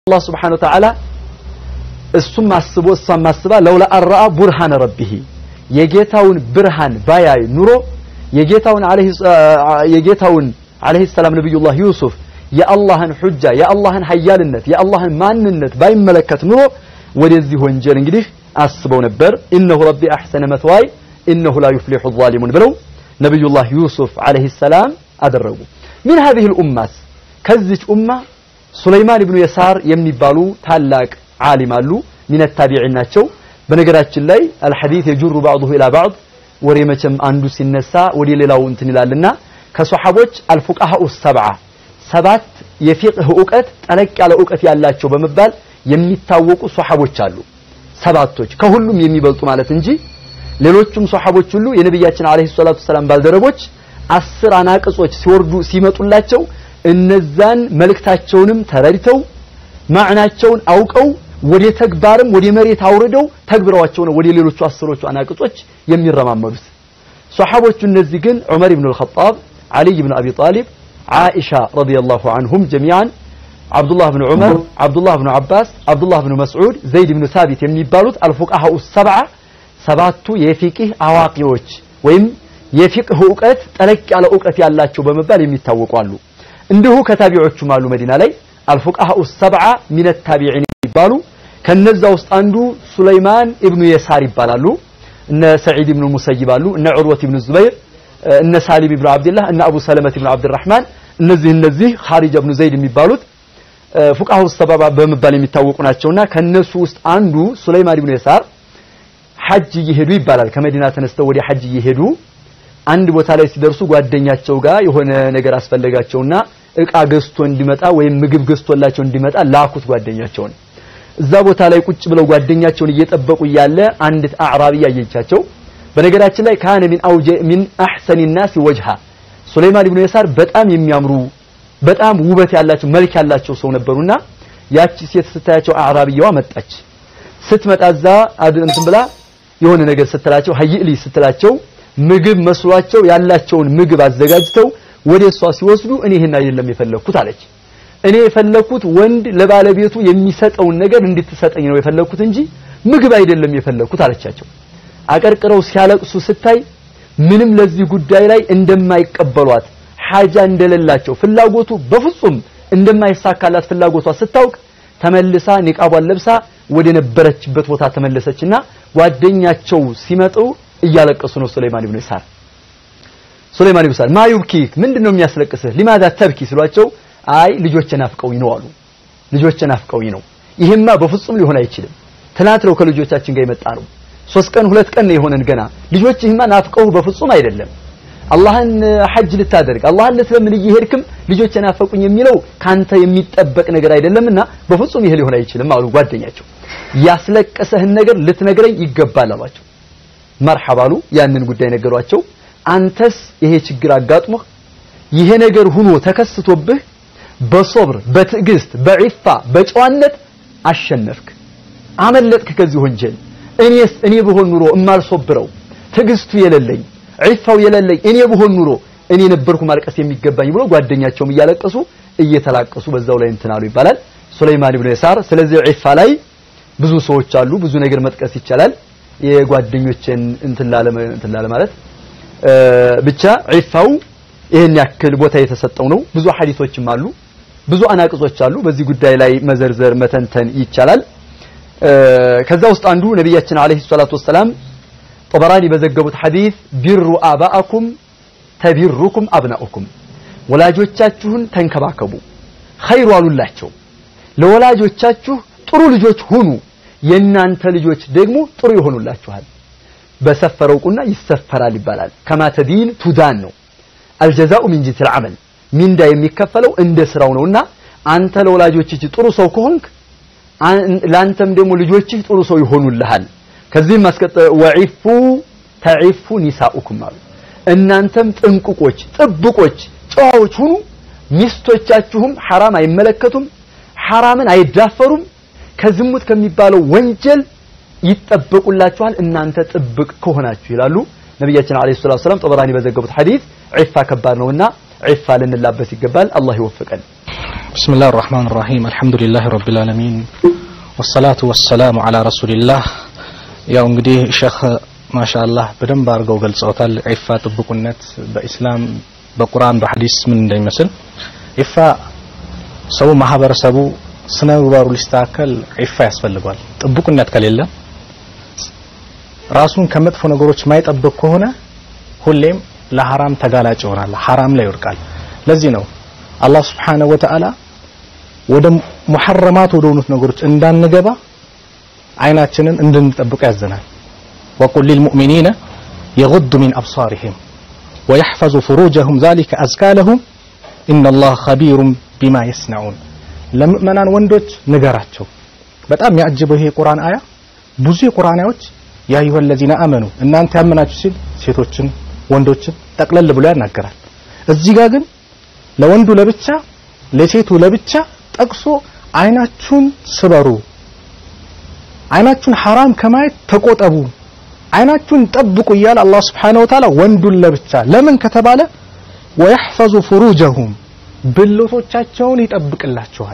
አላህ ስብሓነሁ ወተዓላ እሱም አስቦ እሷም አስባ ለውላ አረአ ቡርሃነ ረቢሂ የጌታውን ብርሃን ባያይ ኑሮ የጌታውን አለይሂ የጌታውን አለይሂ ሰላም ነብዩላህ ዩሱፍ የአላህን ሑጃ የአላህን ሀያልነት የአላህን ማንነት ባይመለከት ኑሮ ወደዚህ ወንጀል እንግዲህ አስበው ነበር ኢነሁ ረቢ አሕሰነ መትዋይ ኢነሁ ላ ዩፍሊሑ ዛሊሙን ብለው ነብዩላህ ዩሱፍ አለይሂ ሰላም አደረጉ ምን هذه الأمة ከዚች ኡማ ሱለይማን ኢብኑ የሳር የሚባሉ ታላቅ ዓሊም አሉ ሚነ ታቢዒን ናቸው በነገራችን ላይ አልሐዲስ የጁሩ ባዕዱሁ ኢላ ባዕድ ወሬ መቼም አንዱ ሲነሳ ወደ ሌላው እንትን ይላልና ከሶሐቦች አልፉቃሃኡ ሰብዓ ሰባት የፊቅህ እውቀት ጠለቅ ያለ እውቀት ያላቸው በመባል የሚታወቁ ሶሐቦች አሉ ሰባቶች ከሁሉም የሚበልጡ ማለት እንጂ ሌሎቹም ሶሐቦች ሁሉ የነቢያችን አለይሂ ሰላቱ ሰላም ባልደረቦች አስር አናቅጾች ሲወርዱ ሲመጡላቸው እነዛን መልእክታቸውንም ተረድተው ማዕናቸውን አውቀው ወደ ተግባርም ወደ መሬት አውርደው ተግብረዋቸው ነው ወደ ሌሎቹ አስሮቹ አናቅጾች የሚረማመዱት ሶሐቦቹ እነዚህ ግን ዑመር ኢብኑ አልኸጣብ ዓሊይ ብን አቢ ጣሊብ ዓኢሻ ረዲየላሁ ዐንሁም ጀሚዓን አብዱላህ ብን ዑመር አብዱላህ ብን አባስ አብዱላህ ብን መስዑድ ዘይድ ብን ሳቢት የሚባሉት አልፉቃሃኡ ሰብዓ ሰባቱ የፊቅህ አዋቂዎች ወይም የፊቅህ እውቀት ጠለቅ ያለ እውቀት ያላቸው በመባል የሚታወቁ አሉ እንዲሁ ከታቢዖቹም አሉ መዲና ላይ አልፉቃሃኡ ሰብዓ ሚነ ታቢዒን ይባሉ ከነዛ ውስጥ አንዱ ሱለይማን ኢብኑ የሳር ይባላሉ እነ ሰዒድ ኢብኑ ሙሰይብ አሉ እነ ዑርወት ኢብኑ ዙበይር እነ ሳሊም ኢብኑ አብድላህ እነ አቡ ሰለመት ኢብኑ አብድራህማን እነዚህ እነዚህ ኻሪጅ ኢብኑ ዘይድ የሚባሉት ፉቃሃኡ ሰበባ በመባል የሚታወቁ ናቸውና ከነሱ ውስጥ አንዱ ሱለይማን ኢብኑ የሳር ሐጅ እየሄዱ ይባላል ከመዲና ተነስተው ወደ ሐጅ እየሄዱ አንድ ቦታ ላይ ሲደርሱ ጓደኛቸው ጋር የሆነ ነገር አስፈለጋቸውና እቃ ገዝቶ እንዲመጣ ወይም ምግብ ገዝቶላቸው እንዲመጣ ላኩት ጓደኛቸውን እዛ ቦታ ላይ ቁጭ ብለው ጓደኛቸውን እየጠበቁ እያለ አንዲት አዕራቢ ያየቻቸው በነገራችን ላይ ካነ ሚን አውጀ ሚን አሕሰኒ ናሲ ወጅሃ ሱለይማን ኢብኑ የሳር በጣም የሚያምሩ በጣም ውበት ያላቸው መልክ ያላቸው ሰው ነበሩና ያቺ ሴት ስታያቸው አዕራቢያዋ መጣች ስትመጣ እዛ እንትን ብላ የሆነ ነገር ስትላቸው ሀይእሊ ስትላቸው ምግብ መስሏቸው ያላቸውን ምግብ አዘጋጅተው ወደ እሷ ሲወስዱ እኔ ይሄን አይደለም የፈለኩት አለች እኔ የፈለኩት ወንድ ለባለቤቱ የሚሰጠውን ነገር እንድትሰጠኝ ነው የፈለኩት እንጂ ምግብ አይደለም የፈለኩት አለቻቸው አቀርቅረው ሲያለቅሱ ስታይ ምንም ለዚህ ጉዳይ ላይ እንደማይቀበሏት ሐጃ እንደሌላቸው ፍላጎቱ በፍጹም እንደማይሳካላት ፍላጎቷ ስታውቅ ተመልሳ ኒቃቧን ለብሳ ወደ ነበረችበት ቦታ ተመለሰችና ጓደኛቸው ሲመጡ እያለቀሱ ነው ሱለይማን ኢብኑ ይሳር ሱለይማን ኢብኑ ይሳር ማ ዩብኪክ ምንድነው የሚያስለቅስህ ሊማዛ ተብኪ ሲሏቸው አይ ልጆቼ ናፍቀውኝ ነው አሉ ልጆቼ ናፍቀውኝ ነው ይሄማ በፍጹም ሊሆን አይችልም ትናንት ነው ከልጆቻችን ጋር የመጣ ነው ሶስት ቀን ሁለት ቀን ነው የሆነን ገና ልጆችህማ ናፍቀው በፍጹም አይደለም አላህን ሐጅ ልታደርግ አላህን ልትለምን እየሄድክም ልጆቼ ናፈቁኝ የሚለው ካንተ የሚጠበቅ ነገር አይደለምና በፍጹም ይሄ ሊሆን አይችልም አሉ ጓደኛቸው ያስለቀሰህን ነገር ልትነግረኝ ይገባል አሏቸው መርሐባ አሉ ያንን ጉዳይ ነገሯቸው አንተስ ይሄ ችግር አጋጥሞህ ይሄ ነገር ሁኖ ተከስቶብህ በሶብር በትዕግስት በዒፋ በጨዋነት አሸነፍክ አመለጥክ ከዚህ ወንጀል እኔስ እኔ ብሆን ኑሮ እማልሶብረው ትዕግስቱ የሌለኝ ዒፋው የሌለኝ እኔ ብሆን ኑሮ እኔ ነበርኩ ማልቀስ የሚገባኝ ብሎ ጓደኛቸውም እያለቀሱ እየተላቀሱ በዛው ላይ እንትን አሉ ይባላል ሱለይማን ኢብኑ የሳር ስለዚህ ዒፋ ላይ ብዙ ሰዎች አሉ ብዙ ነገር መጥቀስ ይቻላል የጓደኞችን እንትን ላለ ማለት ብቻ ዒፋው ይህን ያክል ቦታ የተሰጠው ነው ብዙ ሐዲሶችም አሉ ብዙ አናቅጾች አሉ በዚህ ጉዳይ ላይ መዘርዘር መተንተን ይቻላል ከዛ ውስጥ አንዱ ነቢያችን አለይሂ ሰላቱ ወሰላም ጠበራኒ በዘገቡት ሐዲስ ቢሩ አባአኩም ተቢሩኩም አብናኡኩም ወላጆቻችሁን ተንከባከቡ ኸይሩ አሉላቸው ለወላጆቻችሁ ጥሩ ልጆች ሁኑ የእናንተ ልጆች ደግሞ ጥሩ ይሆኑላችኋል በሰፈረው ቁና ይሰፈራል ይባላል ከማ ተዲን ቱዳን ነው አልጀዛኡ ሚን ጂንሲል ዐመል ሚንዳ የሚከፈለው እንደ ስራው ነውና አንተ ለወላጆችህ ጥሩ ሰው ከሆንክ ላንተም ደግሞ ልጆችህ ጥሩ ሰው ይሆኑልሃል ከዚህም ማስቀጠ ወዒፉ ተዒፉ ኒሳኡኩም አሉ እናንተም ጥንቁቆች ጥብቆች ጨዋዎች ሁኑ ሚስቶቻችሁም ሐራም አይመለከቱም ሐራምን አይዳፈሩም ከዝሙት ከሚባለው ወንጀል ይጠበቁላችኋል እናንተ ጥብቅ ከሆናችሁ ይላሉ ነቢያችን አለይሂ ሰላቱ ሰላም ጠበራኒ በዘገቡት ሐዲስ ዒፋ ከባድ ነውና ዒፋ ልንላበስ ይገባል አላህ ይወፍቀን بسم الله الرحمن الرحيم الحمد لله رب العالمين والصلاة والسلام على رسول الله ያው እንግዲህ ሼክ ማሻአላህ በደንብ አድርገው ገልጸውታል ዒፋ ጥብቁነት በኢስላም በቁርአን በሐዲስ ምን እንደሚመስል ዒፋ ሰው ማህበረሰቡ ስነ ምግባሩ ሊስተካከል ዒፋ ያስፈልገዋል ጥብቁነት ከሌለ ራሱን ከመጥፎ ነገሮች ማይጠብቅ ከሆነ ሁሌም ለሐራም ተጋላጭ ይሆናል ሐራም ላይ ይወድቃል ለዚህ ነው አላህ ስብሓነሁ ወተዓላ ወደ ሙሐረማት ወደ ሆኑት ነገሮች እንዳንገባ አይናችንን እንድንጠብቅ ያዘናል ወቁል ሊልሙእሚኒነ የጉዱ ሚን አብሳሪህም ወየሕፈዙ ፍሩጀሁም ዛሊከ አዝካ ለሁም ኢነላህ ኸቢሩም ቢማ የስነዑን ለምእመናን ወንዶች ንገራቸው በጣም ያጅበው ይሄ የቁርአን አያ ብዙ የቁርአን አያዎች ያ አዩሀ ለዚነ አመኑ እናንተ ያመናችሁ ሲል ሴቶችን ወንዶችን ጠቅለል ብሎ ያናገራል እዚህ ጋር ግን ለወንዱ ለብቻ ለሴቱ ለብቻ ጠቅሶ አይናችሁን ስበሩ አይናችሁን ሐራም ከማየት ተቆጠቡ አይናችሁን ጠብቁ እያለ አላህ Subhanahu Wa Ta'ala ወንዱን ለብቻ ለምን ከተባለ ወيحفظ فروجهم ብልቶቻቸውን ይጠብቅላቸዋል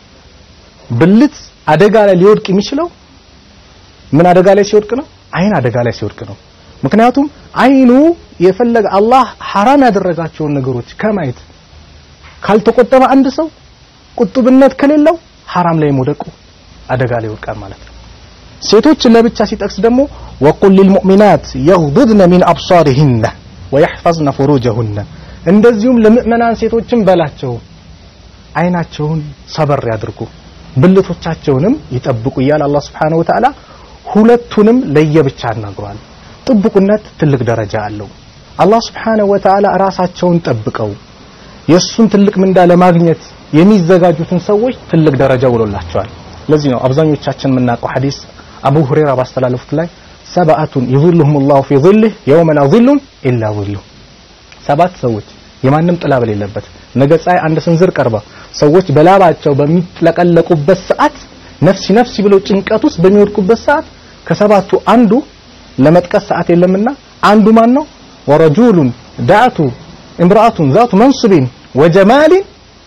ብልት አደጋ ላይ ሊወድቅ የሚችለው ምን አደጋ ላይ ሲወድቅ ነው አይን አደጋ ላይ ሲወድቅ ነው ምክንያቱም አይኑ የፈለገ አላህ ሐራም ያደረጋቸውን ነገሮች ከማየት ካልተቆጠበ አንድ ሰው ቁጥብነት ከሌለው ሐራም ላይ መውደቁ አደጋ ላይ ይወድቃል ማለት ነው ሴቶችን ለብቻ ሲጠቅስ ደግሞ ወቁል ሊልሙእሚናት የግዱድነ ሚን አብሳሪህነ ወየሕፈዝነ ፍሩጀሁነ እንደዚሁም ለምእመናን ሴቶችን በላቸው አይናቸውን ሰበር ያድርጉ ብልቶቻቸውንም ይጠብቁ እያለ አላህ Subhanahu Wa Ta'ala ሁለቱንም ለየብቻ አናግሯል ጥብቁነት ትልቅ ደረጃ አለው አላህ Subhanahu Wa Ta'ala ራሳቸውን ጠብቀው የሱን ትልቅ ምንዳ ለማግኘት የሚዘጋጁትን ሰዎች ትልቅ ደረጃ ውሎላቸዋል ለዚህ ነው አብዛኞቻችን የምናውቀው ሐዲስ አቡ ሁረይራ ባስተላለፉት ላይ ሰብአቱን ይዙልሁም ላሁ ፊ ظله የውመ ላ ظሉን ኢላ ظሉ ሰባት ሰዎች የማንም ጥላ በሌለበት ነገ ፀሐይ አንድ ስንዝር ቀርባ ሰዎች በላባቸው በሚጥለቀለቁበት ሰዓት ነፍሲ ነፍሲ ብለው ጭንቀት ውስጥ በሚወድቁበት ሰዓት ከሰባቱ አንዱ ለመጥቀስ ሰዓት የለምና አንዱ ማን ነው ወረጁሉን ዳዕቱ እምራአቱን ዛቱ መንስቢን ወጀማሊን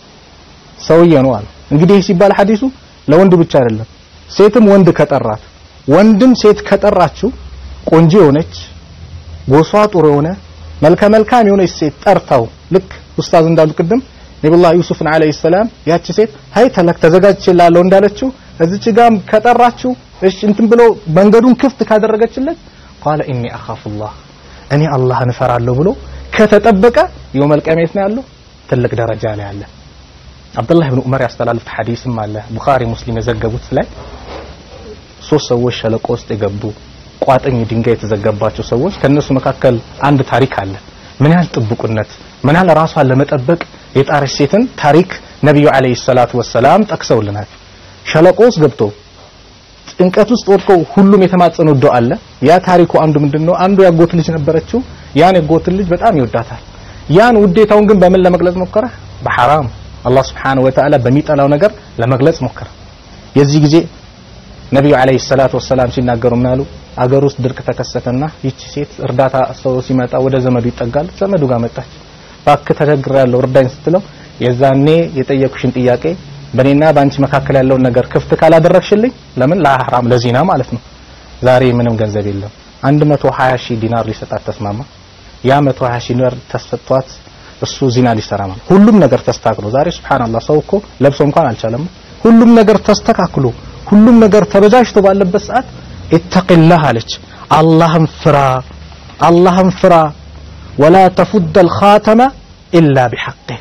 ሰውዬ ነው አለ እንግዲህ ሲባል ሐዲሱ ለወንድ ብቻ አይደለም ሴትም ወንድ ከጠራት ወንድም ሴት ከጠራችው ቆንጆ የሆነች ጎሷ ጥሩ የሆነ መልከ መልካም የሆነች ሴት ጠርታው ልክ ኡስታዝ እንዳሉ ቅድም ነብዩላህ ዩሱፍን አለይሂ ሰላም ያቺ ሴት ሀይ ተለክ ተዘጋጅቼላለሁ እንዳለችው እዚች ጋም ከጠራችው እሺ እንትን ብሎ መንገዱን ክፍት ካደረገችለት ቃለ ኢኒ አኻፉላህ እኔ አላህን እፈራለሁ ብሎ ከተጠበቀ የውመል ቂያመት ነው ያለው ትልቅ ደረጃ ላይ አለ አብዱላህ ብን ዑመር ያስተላልፉት ሐዲስም አለ ቡኻሪ ሙስሊም የዘገቡት ላይ ሶስት ሰዎች ሸለቆ ውስጥ የገቡ ቋጥኝ ድንጋይ የተዘገባቸው ሰዎች ከነሱ መካከል አንድ ታሪክ አለ ምን ያህል ጥብቁነት ምን ያህል ራሷን ለመጠበቅ የጣረች ሴትን ታሪክ ነብዩ አለይሂ ሰላቱ ወሰላም ጠቅሰውልናል ሸለቆ ውስጥ ገብቶ ጭንቀት ውስጥ ወድቀው ሁሉም የተማጸኑት ዱዓ አለ ያ ታሪኩ አንዱ ምንድነው አንዱ ያጎት ልጅ ነበረችው ያን ያጎት ልጅ በጣም ይወዳታል ያን ውዴታውን ግን በምን ለመግለጽ ሞከረ በሐራም አላህ Subhanahu Wa Ta'ala በሚጠላው ነገር ለመግለጽ ሞከረ የዚህ ጊዜ ነብዩ አለይሂ ሰላቱ ወሰላም ሲናገሩ ምን አሉ አገር ውስጥ ድርቅ ተከሰተና ይቺ ሴት እርዳታ ሰው ሲመጣ ወደ ዘመዱ ይጠጋል ዘመዱ ጋር መጣች እባክህ ተቸግሬያለሁ እርዳኝ ስትለው የዛኔ የጠየኩሽን ጥያቄ በእኔና በአንቺ መካከል ያለውን ነገር ክፍት ካላደረግሽልኝ ለምን ለሐራም ለዚና ማለት ነው ዛሬ ምንም ገንዘብ የለም 120 ሺህ ዲናር ሊሰጣት ተስማማ ያ 120 ሺህ ዲናር ተሰጥቷት እሱ ዚና ሊሰራ ማለት ሁሉም ነገር ተስተካክሎ ዛሬ ሱብሃንአላህ ሰው እኮ ለብሶ እንኳን አልቻለም ሁሉም ነገር ተስተካክሎ ሁሉም ነገር ተበጃጅቶ ባለበት ሰዓት ኢተቂላህ አለች አላህን ፍራ አላህን ፍራ ወላ ተፉድ الخاتم إلا بحقه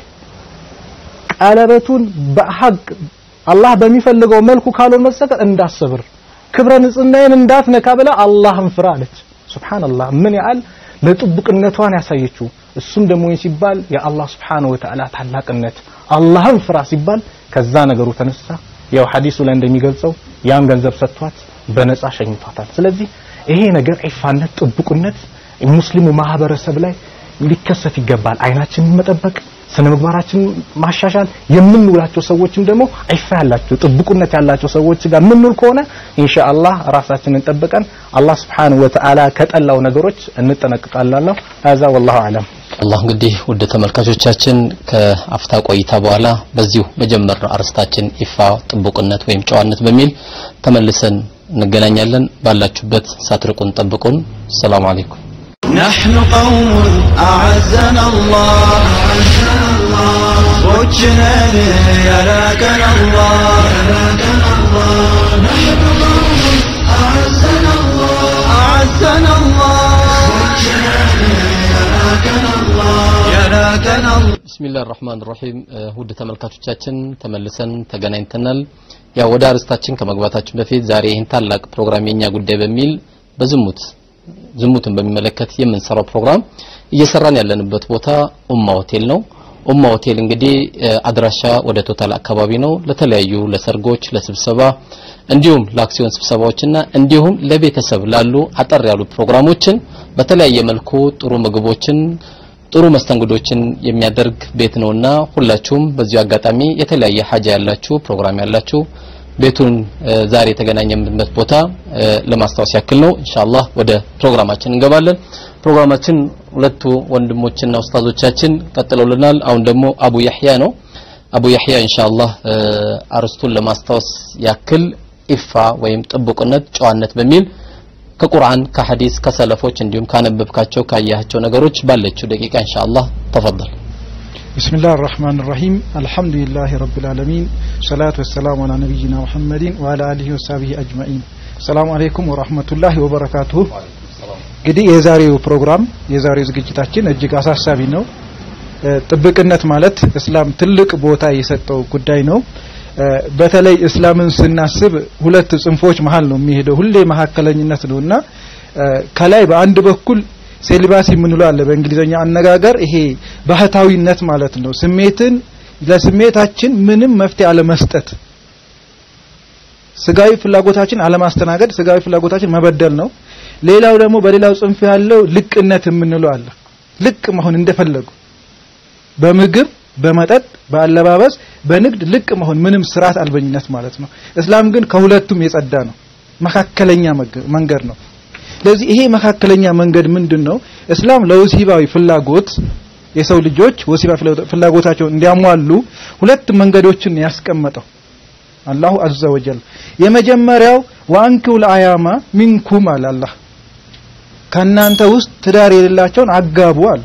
ቀለበቱን በሐቅ አላህ በሚፈልገው መልኩ ካልሆነ መሰከር እንዳሰብር ክብረ ንጽህናዬን እንዳትነካ ብላ አላህን ፍራ አለች ሱብሃንአላህ ምን ያህል ለጥብቅነቷን ያሳየችው እሱም ደግሞ ሲባል የአላህ Subhanahu Wa Ta'ala ታላቅነት አላህን ፍራ ሲባል ከዛ ነገሩ ተነሳ ያው ሐዲሱ ላይ እንደሚገልጸው ያን ገንዘብ ሰጥቷት በነፃ ሸኝቷታል ስለዚህ ይሄ ነገር ዒፋነት ጥብቁነት ሙስሊሙ ማህበረሰብ ላይ ሊከሰት ይገባል አይናችንን መጠበቅ ስነ ምግባራችን ማሻሻል የምንውላቸው ሰዎችም ደግሞ ዒፋ ያላቸው ጥብቁነት ያላቸው ሰዎች ጋር የምንውል ከሆነ ኢንሻአላህ ራሳችንን ጠብቀን አላህ Subhanahu Wa Ta'ala ከጠላው ነገሮች እንጠነቅቃለን። هذا والله اعلم አላህ እንግዲህ ውድ ተመልካቾቻችን ከአፍታ ቆይታ በኋላ በዚሁ በጀመርነው አርስታችን ኢፋ ጥቡቅነት ወይም ጨዋነት በሚል ተመልሰን እንገናኛለን። ባላችሁበት ሳትርቁን ጠብቁን። ሰላም አለይኩም። نحن قوم أعزنا الله صوتنا يراكنا الله نحن قوم أعزنا الله أعزنا الله يراكنا الله يراكنا الله ቢስሚላህ ራህማን ራሂም ውድ ተመልካቾቻችን ተመልሰን ተገናኝተናል። ያው ወደ አርስታችን ከመግባታችን በፊት ዛሬ ይህን ታላቅ ፕሮግራም የኛ ጉዳይ በሚል በዝሙት ዝሙትን በሚመለከት የምንሰራው ፕሮግራም እየሰራን ያለንበት ቦታ ኡማ ሆቴል ነው። ኡማ ሆቴል እንግዲህ አድራሻ ወደ ቶታል አካባቢ ነው። ለተለያዩ ለሰርጎች፣ ለስብሰባ እንዲሁም ለአክሲዮን ስብሰባዎችና እንዲሁም ለቤተሰብ ላሉ አጠር ያሉ ፕሮግራሞችን በተለያየ መልኩ ጥሩ ምግቦችን ጥሩ መስተንግዶችን የሚያደርግ ቤት ነውና ሁላችሁም በዚሁ አጋጣሚ የተለያየ ሀጃ ያላችሁ ፕሮግራም ያላችሁ ቤቱን ዛሬ የተገናኘንበት ቦታ ለማስታወስ ያክል ነው። ኢንሻአላህ ወደ ፕሮግራማችን እንገባለን። ፕሮግራማችን ሁለቱ ወንድሞችና ኡስታዞቻችን ቀጥለውልናል። አሁን ደግሞ አቡ ያህያ ነው። አቡ ያህያ ኢንሻአላህ አርስቱን ለማስታወስ ያክል ኢፋ ወይም ጥቡቅነት፣ ጨዋነት በሚል ከቁርአን ከሐዲስ ከሰለፎች እንዲሁም ካነበብካቸው ካያቸው ነገሮች ባለችው ደቂቃ ኢንሻአላህ ተፈضل بسم الله الرحمن الرحيم الحمد لله رب العالمين صلاة والسلام على نبينا محمد وعلى آله وصحبه أجمعين السلام عليكم ورحمة الله وبركاته እንግዲህ የዛሬው ፕሮግራም የዛሬው ዝግጅታችን እጅግ አሳሳቢ ነው። ጥብቅነት ማለት እስላም ትልቅ ቦታ የሰጠው ጉዳይ ነው። በተለይ እስላምን ስናስብ ሁለት ጽንፎች መሀል ነው የሚሄደው። ሁሌ መካከለኝነት ነውና ከላይ በአንድ በኩል ሴሊባሲ የምንለው አለ በእንግሊዘኛ አነጋገር ይሄ ባህታዊነት ማለት ነው። ስሜትን ለስሜታችን ምንም መፍትሄ አለመስጠት፣ ስጋዊ ፍላጎታችን አለማስተናገድ፣ ስጋዊ ፍላጎታችን መበደል ነው። ሌላው ደግሞ በሌላው ጽንፍ ያለው ልቅነት የምንለው አለ። ልቅ መሆን እንደፈለጉ በምግብ በመጠጥ በአለባበስ በንግድ ልቅ መሆን ምንም ስርዓት አልበኝነት ማለት ነው። እስላም ግን ከሁለቱም የጸዳ ነው። መካከለኛ መንገድ ነው። ስለዚህ ይሄ መካከለኛ መንገድ ምንድን ነው? እስላም ለወሲባዊ ፍላጎት የሰው ልጆች ወሲባዊ ፍላጎታቸውን እንዲያሟሉ ሁለት መንገዶችን ያስቀመጠው አላሁ አዘ ወጀል። የመጀመሪያው ወአንኪሁ ለአያማ ሚንኩም አለ አላህ ከእናንተ ውስጥ ትዳር የሌላቸውን አጋቡ አለ።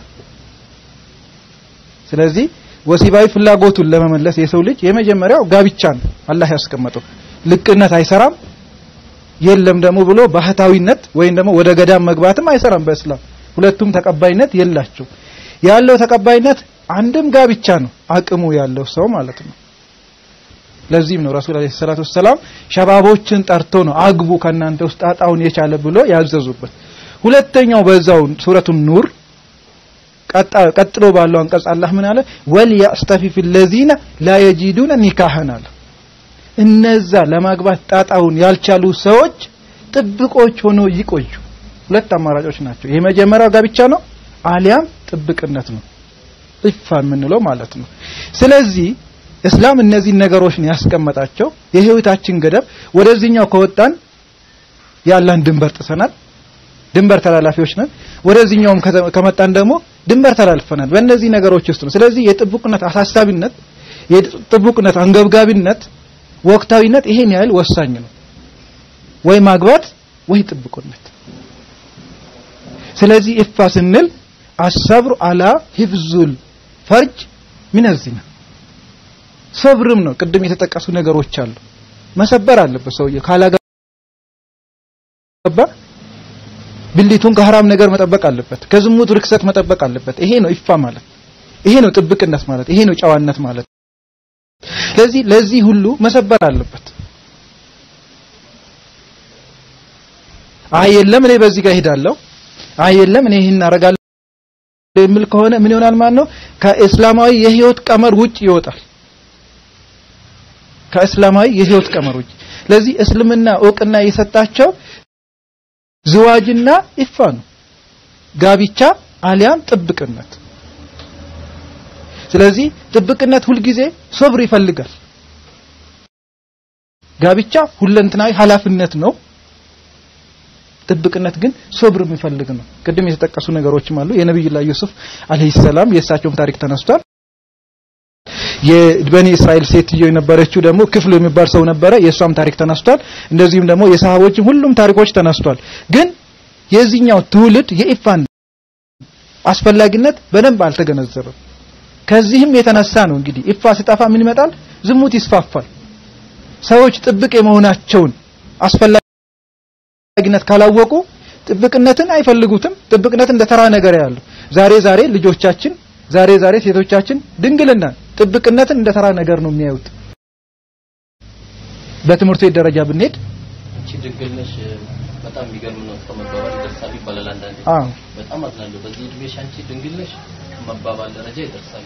ስለዚህ ወሲባዊ ፍላጎቱን ለመመለስ የሰው ልጅ የመጀመሪያው ጋብቻ ነው አላህ ያስቀመጠው። ልቅነት አይሰራም የለም ደግሞ ብሎ ባህታዊነት ወይም ደግሞ ወደ ገዳም መግባትም አይሰራም በእስላም ሁለቱም ተቀባይነት የላቸው ያለው ተቀባይነት አንድም ጋብቻ ነው አቅሙ ያለው ሰው ማለት ነው ለዚህም ነው ረሱል አለይሂ ሰላቱ ሰላም ሸባቦችን ጠርቶ ነው አግቡ ከእናንተ ውስጥ ጣጣውን የቻለ ብሎ ያዘዙበት ሁለተኛው በዛው ሱረቱ ኑር ቀጥሎ ባለው አንቀጽ አላህ ምን አለ ወልያስተፊፍ الذين لا يجدون نكاحا አለ እነዛ ለማግባት ጣጣውን ያልቻሉ ሰዎች ጥብቆች ሆኖ ይቆዩ። ሁለት አማራጮች ናቸው። የመጀመሪያው ጋብቻ ነው፣ አሊያም ጥብቅነት ነው፣ ኢፋ የምንለው ማለት ነው። ስለዚህ እስላም እነዚህ ነገሮች ነው ያስቀመጣቸው። የህይወታችን ገደብ ወደዚህኛው ከወጣን ያለን ድንበር ጥሰናል፣ ድንበር ተላላፊዎች ነን። ወደዚህኛውም ከመጣን ደግሞ ድንበር ተላልፈናል። በእነዚህ ነገሮች ውስጥ ነው። ስለዚህ የጥብቅነት አሳሳቢነት፣ የጥብቅነት አንገብጋቢነት ወቅታዊነት ይሄን ያህል ወሳኝ ነው። ወይ ማግባት ወይ ጥብቅነት። ስለዚህ ኢፋ ስንል አሰብሩ አላ ሂፍዙል ፈርጅ ሚነ ዚና ሰብርም ነው። ቅድም የተጠቀሱ ነገሮች አሉ። መሰበር አለበት ሰውየው ካላገባ ብልቱን ከሐራም ነገር መጠበቅ አለበት። ከዝሙት ርክሰት መጠበቅ አለበት። ይሄ ነው ኢፋ ማለት። ይሄ ነው ጥብቅነት ማለት። ይሄ ነው ጨዋነት ማለት። ስለዚህ ለዚህ ሁሉ መሰበር አለበት። አይ የለም እኔ በዚህ ጋር ሄዳለሁ፣ አይ የለም እኔ ይህን አደርጋለሁ የሚል ከሆነ ምን ይሆናል ማለት ነው? ከእስላማዊ የህይወት ቀመር ውጭ ይወጣል። ከእስላማዊ የህይወት ቀመር ውጭ። ስለዚህ እስልምና እውቅና የሰጣቸው ዝዋጅና ኢፋ ነው፣ ጋብቻ አሊያም ጥብቅነት። ስለዚህ ጥብቅነት ሁልጊዜ ሶብር ይፈልጋል። ጋብቻ ሁለንተናዊ ኃላፊነት ነው። ጥብቅነት ግን ሶብር የሚፈልግ ነው። ቅድም የተጠቀሱ ነገሮችም አሉ። የነብዩላህ ዩሱፍ አለይሂ ሰላም የእሳቸውም ታሪክ ተነስቷል። የበኒ እስራኤል ሴትዮ የነበረችው ደግሞ ክፍሉ የሚባል ሰው ነበረ። የእሷም ታሪክ ተነስቷል። እንደዚሁም ደግሞ የሰሃቦችም ሁሉም ታሪኮች ተነስቷል። ግን የዚህኛው ትውልድ የኢፋን አስፈላጊነት በደንብ አልተገነዘበም። ከዚህም የተነሳ ነው እንግዲህ ኢፋ ሲጠፋ ምን ይመጣል? ዝሙት ይስፋፋል። ሰዎች ጥብቅ የመሆናቸውን አስፈላጊነት ካላወቁ ጥብቅነትን አይፈልጉትም። ጥብቅነትን እንደ ተራ ነገር ያሉ ዛሬ ዛሬ ልጆቻችን ዛሬ ዛሬ ሴቶቻችን ድንግልና ጥብቅነትን እንደ ተራ ነገር ነው የሚያዩት። በትምህርት ቤት ደረጃ ብንሄድ አንቺ ድንግል ነሽ በጣም የሚገርም ነው ከመባባል ይደርሳል ይባላል አንዳንዴ። አዎ በጣም አዝናለሁ። በዚህ እድሜሽ አንቺ ድንግል ነሽ ከመባባል ደረጃ ይደርሳል።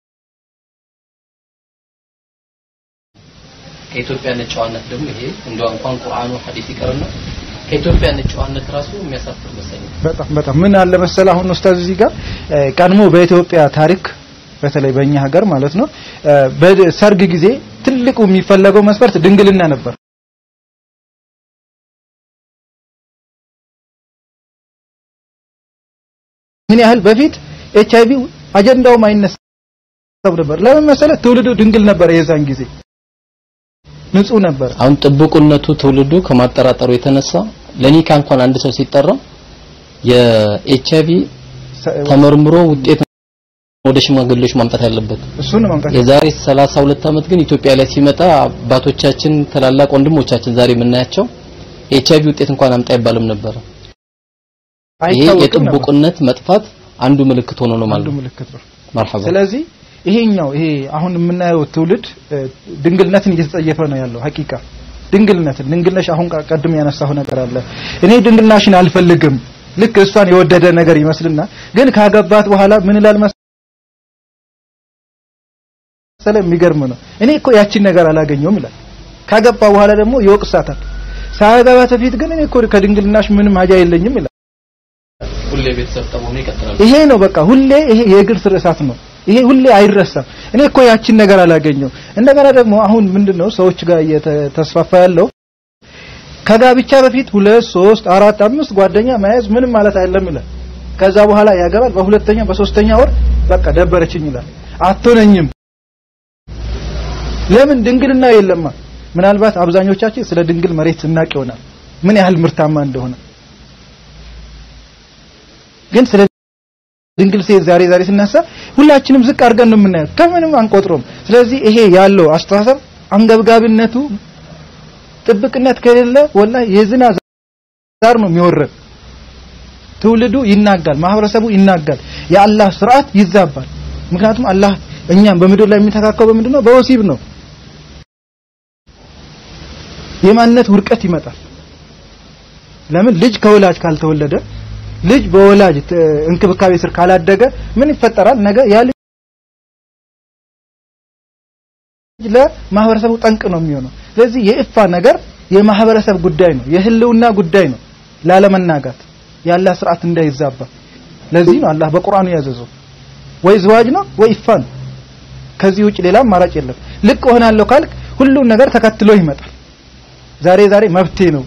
ከኢትዮጵያ ጨዋነት ደግሞ ይሄ እንደው እንኳን ቁርአኑ ሐዲስ ይቀርና ከኢትዮጵያ ጨዋነት ራሱ የሚያሳፍር መሰለኝ። በጣም በጣም ምን አለ መሰለ አሁን ኡስታዝ እዚህ ጋር ቀድሞ በኢትዮጵያ ታሪክ በተለይ በእኛ ሀገር ማለት ነው በሰርግ ጊዜ ትልቁ የሚፈለገው መስፈርት ድንግልና ነበር። ምን ያህል በፊት ኤች አይቪ አጀንዳውም አይነሳም ነበር። ለምን መሰለ ትውልዱ ድንግል ነበር የዛን ጊዜ ንጹህ ነበር። አሁን ጥብቁነቱ ትውልዱ ከማጠራጠሩ የተነሳ ለኒካ እንኳን አንድ ሰው ሲጠራ የኤች አይቪ ተመርምሮ ውጤት ወደ ሽማግሌዎች ማምጣት ያለበት እሱን ማምጣት የዛሬ 32 ዓመት ግን ኢትዮጵያ ላይ ሲመጣ አባቶቻችን ታላላቅ ወንድሞቻችን ዛሬ የምናያቸው ኤች አይቪ ውጤት እንኳን አምጣ አይባልም ነበር። ይሄ አይታወቅም ነበር። የጥብቁነት መጥፋት አንዱ ምልክት ሆኖ ነው ማለት አንዱ ነው። ምልክት ነው። መርሐባ ስለዚህ ይሄኛው ይሄ አሁን የምናየው ትውልድ እ፣ ድንግልነትን እየተጸየፈ ነው ያለው ሀቂቃ ድንግልነትን ድንግልነሽ አሁን ቃ- ቀድም ያነሳው ነገር አለ እኔ ድንግልናሽን አልፈልግም ልክ እሷን የወደደ ነገር ይመስልና ግን ካገባት በኋላ ምን ይላል መሰለ የሚገርም ነው እኔ እኮ ያቺን ነገር አላገኘውም ይላል ካገባ በኋላ ደግሞ ይወቅሳታል ሳያገባት በፊት ግን እኔ እኮ ከድንግልናሽ ምንም ሀጃ የለኝም ይላል ሁሌ ቤተሰብ ጠመሆኑ ይቀጥላል። ይሄ ነው በቃ ሁሌ ይሄ የእግር ስር እሳት ነው። ይሄ ሁሌ አይረሳም። እኔ እኮ ያቺን ነገር አላገኘው። እንደገና ደግሞ አሁን ምንድነው ሰዎች ጋር እየተስፋፋ ያለው ከጋብቻ በፊት ሁለት ሶስት አራት አምስት ጓደኛ መያዝ ምንም ማለት አይደለም ይላል። ከዛ በኋላ ያገባል። በሁለተኛ በሶስተኛ ወር በቃ ደበረችኝ ይላል። አትሆነኝም። ለምን ድንግልና የለማ። ምናልባት አብዛኞቻችን ስለ ድንግል መሬት ስናቅ ይሆናል ምን ያህል ምርታማ እንደሆነ ግን ስለ ድንግል ሴት ዛሬ ዛሬ ስናሳ ሁላችንም ዝቅ አድርገን ነው የምናየው፣ ከምንም አንቆጥሮም። ስለዚህ ይሄ ያለው አስተሳሰብ አንገብጋቢነቱ ጥብቅነት ከሌለ ወላሂ የዝና ዛር ነው የሚወረድ። ትውልዱ ይናጋል፣ ማህበረሰቡ ይናጋል፣ የአላህ ስርዓት ይዛባል። ምክንያቱም አላህ እኛም በምድር ላይ የሚተካከው በምንድን ነው? በወሲብ ነው። የማንነት ውድቀት ይመጣል። ለምን ልጅ ከወላጅ ካልተወለደ ልጅ በወላጅ ት- እንክብካቤ ስር ካላደገ ምን ይፈጠራል? ነገ ያ ልጅ ለማህበረሰቡ ጠንቅ ነው የሚሆነው። ስለዚህ የኢፋ ነገር የማህበረሰብ ጉዳይ ነው፣ የህልውና ጉዳይ ነው። ላለመናጋት የአላህ ስርዓት እንዳይዛባ። ለዚህ ነው አላህ በቁርአኑ ያዘዘው ወይ ዝዋጅ ነው ወይ ኢፋ ነው። ከዚህ ውጭ ሌላ አማራጭ የለም። ልቅ እሆናለሁ ካልክ ሁሉን ነገር ተከትሎ ይመጣል። ዛሬ ዛሬ መብቴ ነው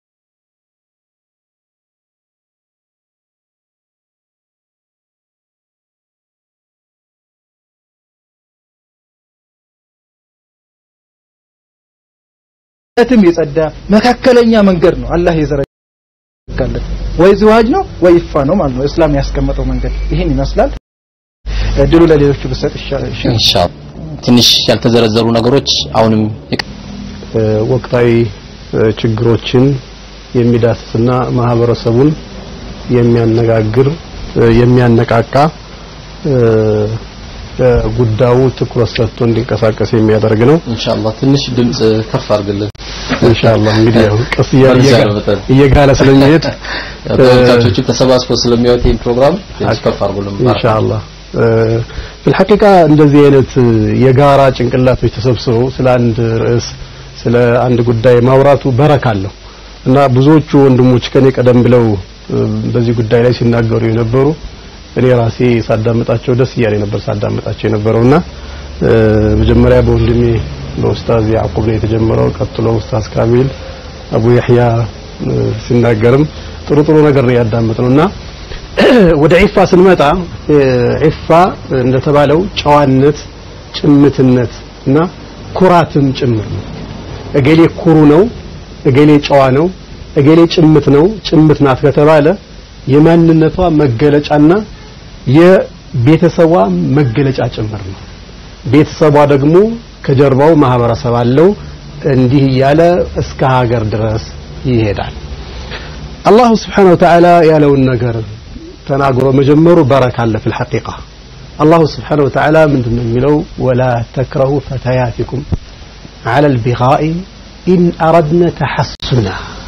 እትም የጸዳ መካከለኛ መንገድ ነው አላህ የዘረጋለት። ወይ ዝዋጅ ነው ወይ ይፋ ነው ማለት ነው። እስላም ያስቀመጠው መንገድ ይህን ይመስላል። እድሉ ለሌሎቹ ብሰጥ ይሻላል። ኢንሻአላህ ትንሽ ያልተዘረዘሩ ነገሮች አሁንም ይቀ- እ፣ ወቅታዊ እ፣ ችግሮችን የሚዳስስና ማህበረሰቡን የሚያነጋግር እ፣ የሚያነቃቃ እ፣ እ፣ ጉዳዩ ትኩረት ሰጥቶ እንዲንቀሳቀስ የሚያደርግ ነው። ኢንሻአላህ ትንሽ ድምጽ ከፍ አድርግልን። ኢንሻአላህ እንግዲህ ያው ቀስ እያለ መልስ እየጋ- ያለው በጣም። እየጋለ ስለሚሄድ ያው ተመልካቾቹ ተሰባስበው ስለሚያዩት ይህን ፕሮግራም ትንሽ ከፍ አድርጉልን። ኢንሻአላህ ፊልሐቂቃ እንደዚህ አይነት የጋራ ጭንቅላቶች ተሰብስበው ስለ አንድ ርዕስ ስለ አንድ ጉዳይ ማውራቱ በረካ አለው እና ብዙዎቹ ወንድሞች ከኔ ቀደም ብለው እ፣ በዚህ ጉዳይ ላይ ሲናገሩ የነበሩ እኔ ራሴ ሳዳምጣቸው ደስ እያለኝ ነበር ሳዳምጣቸው የነበረውና እ፣ መጀመሪያ በወንድሜ በኡስታዝ ያዕቁብ ነው የተጀመረው። ቀጥሎ ኡስታዝ ካሚል አቡ ያህያ እ፣ ሲናገርም ጥሩ ጥሩ ነገር ነው ያዳመጥነው እና ወደ ዒፋ ስንመጣ ዒፋ እንደተባለው ጨዋነት፣ ጭምትነት እና ኩራትም ጭምር ነው። እገሌ ኩሩ ነው፣ እገሌ ጨዋ ነው፣ እገሌ ጭምት ነው፣ ጭምት ናት ከተባለ የማንነቷ መገለጫና የቤተሰቧ መገለጫ ጭምር ነው። ቤተሰቧ ደግሞ ከጀርባው ማህበረሰብ አለው። እንዲህ እያለ እስከ ሀገር ድረስ ይሄዳል። አላሁ ስብሓነሁ ወተዓላ ያለውን ነገር ተናግሮ መጀመሩ በረካ አለ ፊል ሐቂቃ አላሁ ስብሓነሁ ወተዓላ ምንድን ነው የሚለው ወላ ተክረሁ ፈተያቲኩም ዐለ ልቢጋኢ ኢን አረድነ ተሐሱና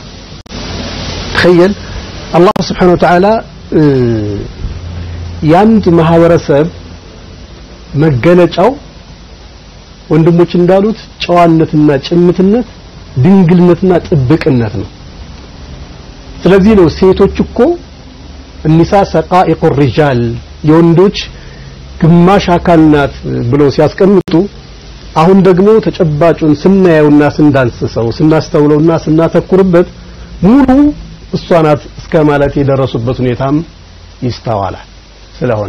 ተኸየል አላሁ ስብሓነሁ ወተዓላ የአንድ ማህበረሰብ መገለጫው ወንድሞች እንዳሉት ጨዋነትና ጭምትነት ድንግልነትና ጥብቅነት ነው ስለዚህ ነው ሴቶች እኮ እኒሳ ሰቃኢቁ ሪጃል የወንዶች ግማሽ አካል ናት ብለው ሲያስቀምጡ አሁን ደግሞ ተጨባጩን ስናየውና ስንዳንስሰው ስናስተውለውና ስናተኩርበት ሙሉ እሷ ናት እስከ ማለት የደረሱበት ሁኔታም ይስተዋላል ስለሆነ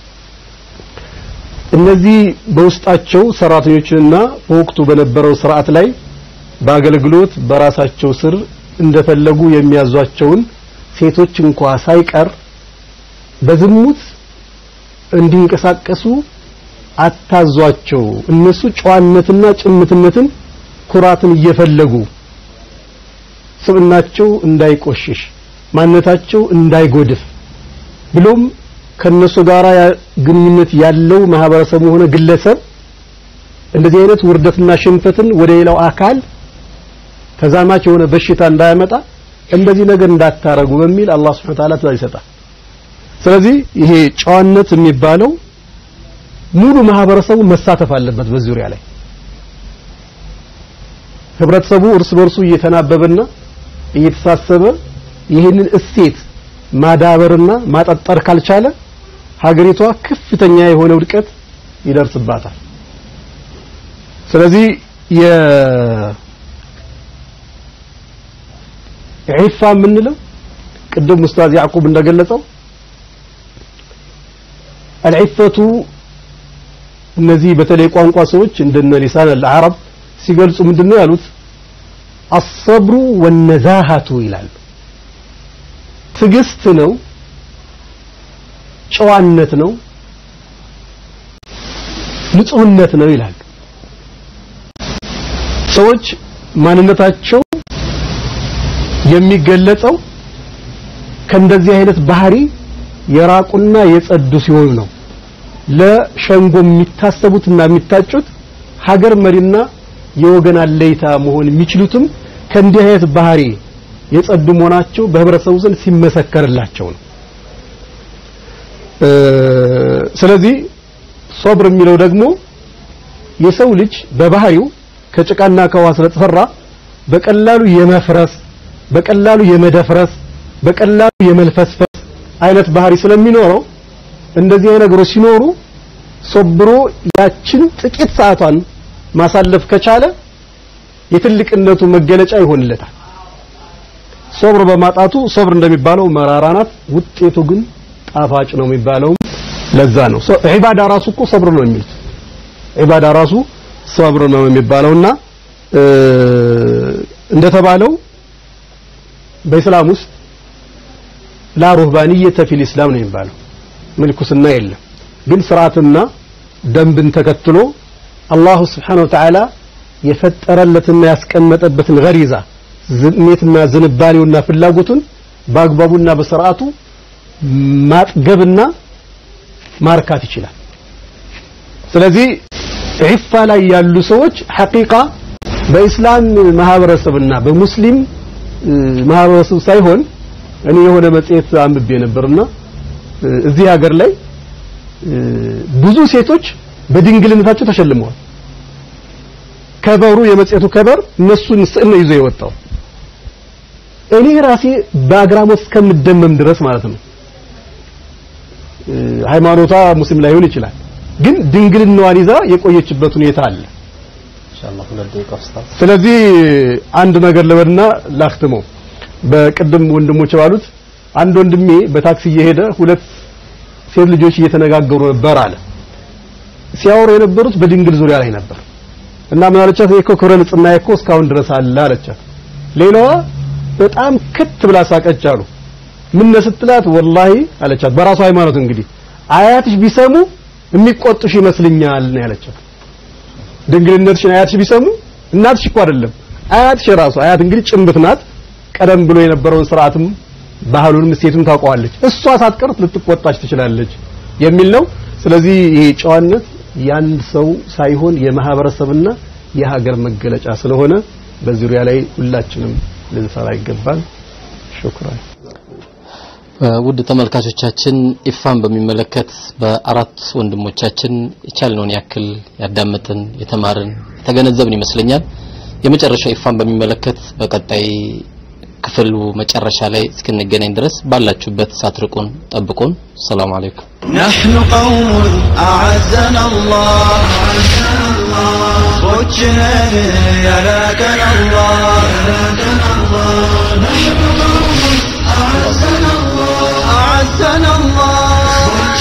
እነዚህ በውስጣቸው ሰራተኞችንና በወቅቱ በነበረው ስርዓት ላይ በአገልግሎት በራሳቸው ስር እንደፈለጉ የሚያዟቸውን ሴቶች እንኳ ሳይቀር በዝሙት እንዲንቀሳቀሱ አታዟቸው። እነሱ ጨዋነትና ጭምትነትን ኩራትን እየፈለጉ ስብናቸው እንዳይቆሽሽ ማንነታቸው እንዳይጎድፍ ብሎም ከነሱ ጋር ግንኙነት ያለው ማህበረሰቡ ሆነ ግለሰብ እንደዚህ አይነት ውርደትና ሽንፈትን ወደ ሌላው አካል ተዛማች የሆነ በሽታ እንዳያመጣ እንደዚህ ነገር እንዳታረጉ በሚል አላህ Subhanahu Ta'ala ትእዛዝ ይሰጣል። ስለዚህ ይሄ ጨዋነት የሚባለው ሙሉ ማህበረሰቡ መሳተፍ አለበት በዚህ ዙሪያ ላይ ህብረተሰቡ እርስ በርሱ እየተናበበና እየተሳሰበ ይህንን እሴት ማዳበርና ማጠጠር ካልቻለ ሀገሪቷ ከፍተኛ የሆነ ውድቀት ይደርስባታል። ስለዚህ የ ዒፋ የምንለው ቅድም ኡስታዝ ያዕቁብ እንደገለጸው አልዒፈቱ እነዚህ በተለይ ቋንቋ ሰዎች እንደነ ሊሳን አልዓረብ ሲገልጹ ምንድነው ያሉት አሰብሩ ወነዛሃቱ ይላሉ ትግስት ነው ጨዋነት ነው ንጹህነት ነው ይላሉ ሰዎች ማንነታቸው የሚገለጸው ከእንደዚህ አይነት ባህሪ የራቁና የጸዱ ሲሆኑ ነው ለሸንጎ የሚታሰቡትና የሚታጩት ሀገር መሪና የወገን አለይታ መሆን የሚችሉትም ከእንዲህ አይነት ባህሪ የጸዱ መሆናቸው በህብረተሰቡ ዘንድ ሲመሰከርላቸው ነው ስለዚህ ሶብር የሚለው ደግሞ የሰው ልጅ በባህሪው ከጭቃና ከውሃ ስለተሰራ በቀላሉ የመፍረስ በቀላሉ የመደፍረስ በቀላሉ የመልፈስፈስ አይነት ባህሪ ስለሚኖረው እንደዚህ አይነት ነገሮች ሲኖሩ ሶብሮ ያችን ጥቂት ሰዓቷን ማሳለፍ ከቻለ የትልቅነቱ መገለጫ ይሆንለታል ሶብር በማጣቱ ሶብር እንደሚባለው መራራ ናት ውጤቱ ግን ጣፋጭ ነው የሚባለው ለዛ ነው ዒባዳ ራሱ እኮ ሶብር ነው የሚሉት ዒባዳ ራሱ ሶብር ነው የሚባለውና እንደተባለው በእስላም ውስጥ ላ ሩህባንየተ ፊል ኢስላም ነው የሚባለው ምልኩስና የለም ግን ስርዓትና ደንብን ተከትሎ አላሁ ስብሓነሁ ወተዓላ የፈጠረለትና ያስቀመጠበትን ገሪዛ ስሜትና ዝንባሌውና ፍላጎቱን በአግባቡና በስርዓቱ ማጥገብና ማርካት ይችላል ስለዚህ ዒፋ ላይ ያሉ ሰዎች ሐቂቃ በኢስላም ማህበረሰብና በሙስሊም ማህበረሰብ ሳይሆን እኔ የሆነ መጽሔት አንብቤ ነበርና እዚህ ሀገር ላይ ብዙ ሴቶች በድንግልነታቸው ተሸልመዋል ከበሩ የመጽሔቱ ከበር እነሱን ስዕል ነው ይዞ የወጣው እኔ ራሴ በአግራሞት እስከምደመም ድረስ ማለት ነው ሃይማኖቷ ሙስሊም ላይሆን ይችላል ግን ድንግልናዋን ይዛ የቆየችበት ሁኔታ አለ ስለዚህ አንድ ነገር ልበልና ላክትመው በቅድም ወንድሞች ባሉት አንድ ወንድሜ በታክሲ እየሄደ ሁለት ሴት ልጆች እየተነጋገሩ ነበር አለ። ሲያወሩ የነበሩት በድንግል ዙሪያ ላይ ነበር እና ምን አለቻት? እኮ ክብረ ንጽህና እኮ እስካሁን ድረስ አለ አለቻት። ሌላዋ በጣም ክት ብላ ሳቀች አሉ። ምን ስትላት ወላሂ አለቻት። በራሱ ሃይማኖት እንግዲህ አያትሽ ቢሰሙ የሚቆጡሽ ይመስልኛል ነው ያለቻት። ድንግልነትሽን አያትሽ ቢሰሙ እናትሽ እኮ አይደለም አያትሽ ራሱ አያት እንግዲህ ጭንብት ናት። ቀደም ብሎ የነበረውን ስርዓትም ባህሉንም እሴቱም ታውቀዋለች። እሷ ሳትቀርት ልትቆጣች ትችላለች የሚል ነው። ስለዚህ ይሄ ጨዋነት የአንድ ሰው ሳይሆን የማህበረሰብና የሀገር መገለጫ ስለሆነ በዚህ ዙሪያ ላይ ሁላችንም ልንሰራ ይገባል። ሹክራን። ውድ ተመልካቾቻችን ኢፋን በሚመለከት በአራት ወንድሞቻችን የቻልነውን ያክል ያዳመጥን፣ የተማርን፣ የተገነዘብን ይመስለኛል። የመጨረሻው ኢፋን በሚመለከት በቀጣይ ክፍሉ መጨረሻ ላይ እስክንገናኝ ድረስ ባላችሁበት ሳትርቁን ጠብቁን። ሰላም አለይኩም። نحن قوم أعزنا الله صوتنا يراكنا الله نحن قوم أعزنا الله أعزنا الله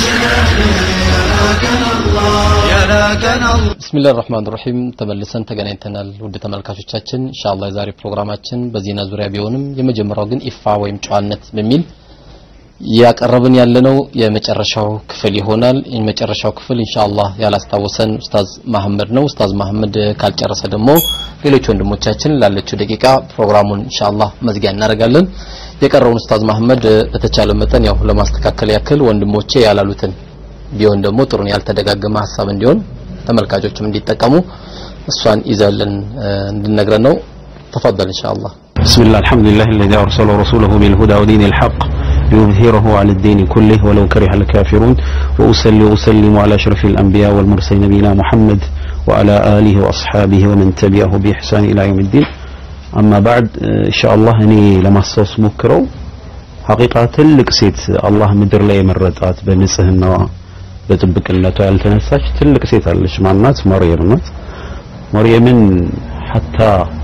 يراكنا الله يراكنا الله ብስሚላህ ራህማን ራሂም ተመልሰን ተገናኝተናል። ውድ ተመልካቾቻችን ኢንሻአላህ የዛሬ ፕሮግራማችን በዜና ዙሪያ ቢሆንም የመጀመሪያው ግን ኢፋ ወይም ጨዋነት በሚል ያቀረብን ያለነው የመጨረሻው ክፍል ይሆናል። የመጨረሻው ክፍል ኢንሻአላህ ያላስታወሰን ኡስታዝ መሐመድ ነው። ኡስታዝ መሐመድ ካልጨረሰ ደግሞ ሌሎች ወንድሞቻችን ላለችው ደቂቃ ፕሮግራሙን ኢንሻአላህ መዝጊያ እናደርጋለን። የቀረውን ኡስታዝ መሐመድ በተቻለ መጠን ያው ለማስተካከል ያክል ወንድሞቼ ያላሉትን ቢሆን ደግሞ ጥሩን ያልተደጋገመ ሀሳብ እንዲሆን ተመልካቾችም እንዲጠቀሙ እሷን ይዘልን እንድነግረን ነው። ተፈضل ኢንሻአላህ بسم الله الحمد لله الذي أرسل رسوله بالهدى ودين الحق ليظهره على الدين كله ولو كره الكافرون وأسلي وأسلم على أشرف الأنبياء والمرسلين نبينا محمد وعلى آله وأصحابه ومن تبعه بإحسان إلى يوم الدين أما بعد إن شاء الله أني لما أصوص مكرو حقيقة تلك سيت الله مدر لي مرتات بنسهنا በጥብቅነቷ ያልተነሳች ትልቅ ሴት አለች ማናት መርየም ናት መርየምን ሐታ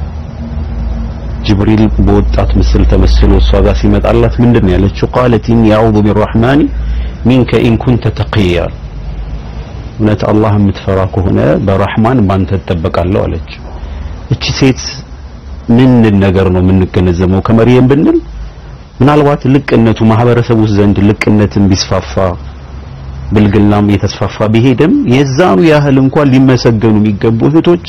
ጅብሪል በወጣት ምስል ተመስሎ እሷ ጋር ሲመጣላት ምንድን ነው ያለችው ቃለት ኢኒ አዑዙ ቢራህማኒ ሚንከ ኢን ኩንተ ተቂያ እውነት አላህ የምትፈራ ከሆነ በራህማን ባንተ እጠበቃለሁ አለች እቺ ሴት ምን ነገር ነው የምንገነዘበው ከመርየም ብንል ምናልባት ልቅነቱ ማህበረሰቡ ዘንድ ልቅነትን ቢስፋፋ ብልግናም እየተስፋፋ ቢሄድም የዛኑ ያህል እንኳን ሊመሰገኑ የሚገቡ እህቶች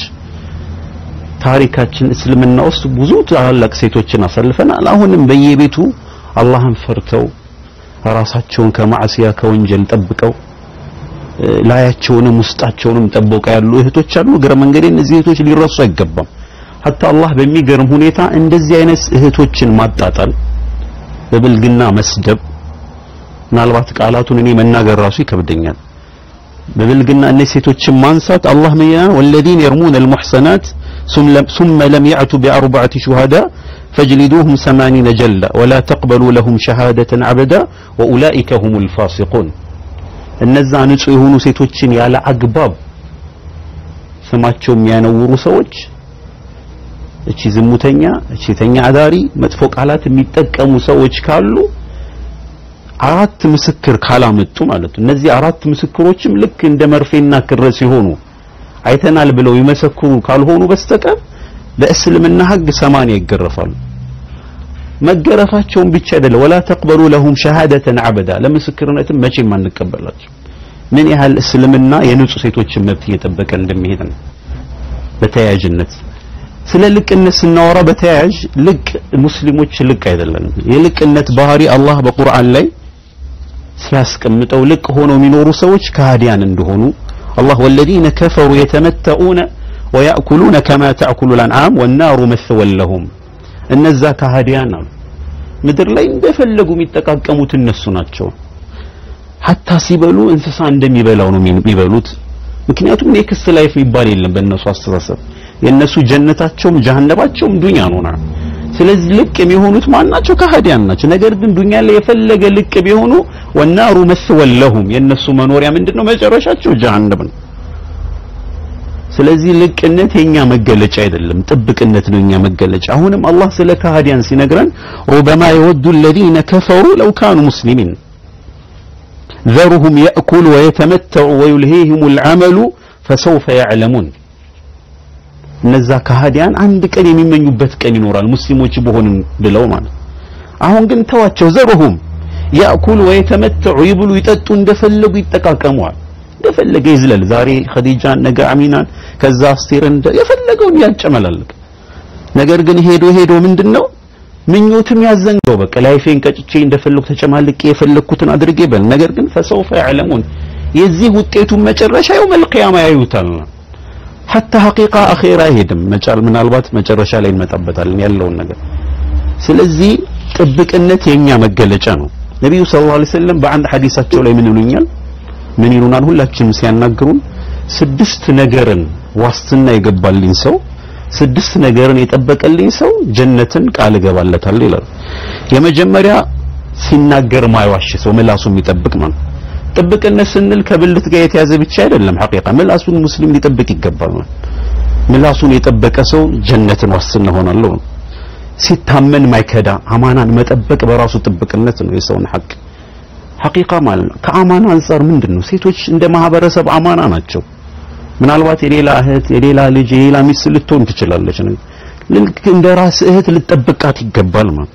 ታሪካችን እስልምና ውስጥ ብዙ ታላላቅ ሴቶችን አሳልፈናል። አሁንም በየቤቱ አላህን ፈርተው ራሳቸውን ከማዕሲያ ከወንጀል ጠብቀው ላያቸውንም ውስጣቸውንም ጠብቀው ያሉ እህቶች አሉ። እግረ መንገዴ እነዚህ እህቶች ሊረሱ አይገባም። ሀታ አላህ በሚገርም ሁኔታ እንደዚህ አይነት እህቶችን ማጣጣል፣ በብልግና መስደብ ምናልባት ቃላቱን እኔ መናገር ራሱ ይከብደኛል። በብልግና እነዚህ ሴቶችን ማንሳት አላህ ምን ይላል? ወለዚነ የርሙነ አልሙሕሰናት ሱመ ለም ያዕቱ ቢአርበዐቲ ሹሃዳ ፈጅሊዱሁም ሰማኒነ ጀልዳ ወላ ተቅበሉ ለሁም ሸሃደተን አበዳ ወኡላኢከ ሁሙል ፋሲቁን። እነዛ ንጹህ የሆኑ ሴቶችን ያለ አግባብ ስማቸው የሚያነውሩ ሰዎች እቺ ዝሙተኛ፣ እቺ ተኛ አዳሪ፣ መጥፎ ቃላት የሚጠቀሙ ሰዎች ካሉ አራት ምስክር ካላመጡ ማለት ነው። እነዚህ አራት ምስክሮችም ልክ እንደ መርፌና ክር ሲሆኑ አይተናል ብለው ይመሰክሩ ካልሆኑ በስተቀር በእስልምና ሕግ ሰማንያ ይገረፋሉ። መገረፋቸውን ብቻ አይደለም ወላ ተቅበሉ ለሁም ሸሃደተን አበዳ ለምስክርነትም መቼም አንቀበላቸው። ምን ያህል እስልምና የንጹህ ሴቶችን መብት እየጠበቀ እንደሚሄድ ነው። በተያያዥነት ስለ ልቅነት ስናወራ በተያያዥ ልቅ ሙስሊሞች ልቅ አይደለንም። የልቅነት ባህሪ አላህ በቁርአን ላይ ሲያስቀምጠው ልቅ ሆነው የሚኖሩ ሰዎች ከሃዲያን እንደሆኑ አላህ ወለዚነ ከፈሩ የተመተኡነ ወያእኩሉነ ከማ ተእኩሉ ልአንዓም ወናሩ መስወን ለሁም እነዛ ከሃዲያን አሉ ምድር ላይ እንደፈለጉ የሚጠቃቀሙት እነሱ ናቸው ሀታ ሲበሉ እንስሳ እንደሚበላው ነው የሚበሉት ምክንያቱም ኔክስት ላይፍ የሚባል የለም በእነሱ አስተሳሰብ የእነሱ ጀነታቸውም ጀሃነባቸውም ዱኛ ነውና ስለዚህ ልቅ የሚሆኑት ማን ናቸው? ከሃዲያን ናቸው። ነገር ግን ዱንያ ላይ የፈለገ ልቅ ቢሆኑ ወናሩ መስወን ለሁም የእነሱ መኖሪያ ምንድነው? መጨረሻቸው ጀሃነም ነው። ስለዚህ ልቅነት የኛ መገለጫ አይደለም ጥብቅነት ነው የኛ መገለጫ አሁንም አላህ ስለ ካህዲያን ሲነግረን ሩበማ የወዱ الذين كفروا لو كانوا مسلمين ذرهم يأكل ويتمتع ويلهيهم العمل فسوف يعلمون እነዛ ካህዲያን አንድ ቀን የሚመኙበት ቀን ይኖራል ሙስሊሞች በሆንን ብለው ማለት አሁን ግን ተዋቸው ዘሩሁም ያእኩሉ ወየተመተዑ ይብሉ ይጠጡ እንደፈለጉ ይጠቃቀመዋል እንደፈለገ ይዝለል ዛሬ ኸዲጃን ነገ አሚናን ከዛ አስቴርን የፈለገውን ያጨመላልቅ ነገር ግን ሄዶ ሄዶ ምንድነው ምኞትም ያዘንገው በቃ ላይፌን ቀጭቼ እንደፈለኩ ተጨማልቄ የፈለኩትን አድርጌ በል ነገር ግን ፈሰውፈ ያዕለሙን የዚህ ውጤቱን መጨረሻ የውመል ቂያማ ያዩታል ሐታ ሐቂቃ አኼራ አይሄድም መጫል ምናልባት መጨረሻ ላይ እንመጣበታለን ያለውን ነገር ስለዚህ ጥብቅነት የኛ መገለጫ ነው ነቢዩ ሰለላሁ ዐለይሂ ወሰለም በአንድ ሐዲሳቸው ላይ ምን ይሉኛል ምን ይሉናል ሁላችንም ሲያናግሩን ስድስት ነገርን ዋስትና የገባልኝ ሰው ስድስት ነገርን የጠበቀልኝ ሰው ጀነትን ቃል እገባለታለሁ ይላል የመጀመሪያ ሲናገር ማይዋሽ ሰው ምላሱ የሚጠብቅ ማለት ጥብቅነት ስንል ከብልት ጋር የተያዘ ብቻ አይደለም ሐቂቃ ምላሱን ሙስሊም ሊጠብቅ ይገባል ምላሱን የጠበቀ ሰው ጀነትን ዋስትና ሆናለሁ ሲታመን ማይከዳ አማናን መጠበቅ በራሱ ጥብቅነት ነው የሰውን ሐቅ ሐቂቃ ማለት ነው ከአማና አንጻር ምንድን ነው ሴቶች እንደ ማህበረሰብ አማና ናቸው ምናልባት የሌላ እህት የሌላ ልጅ የሌላ ሚስት ልትሆን ትችላለች ልክ እንደ ራስ እህት ልጠብቃት ይገባል ማለት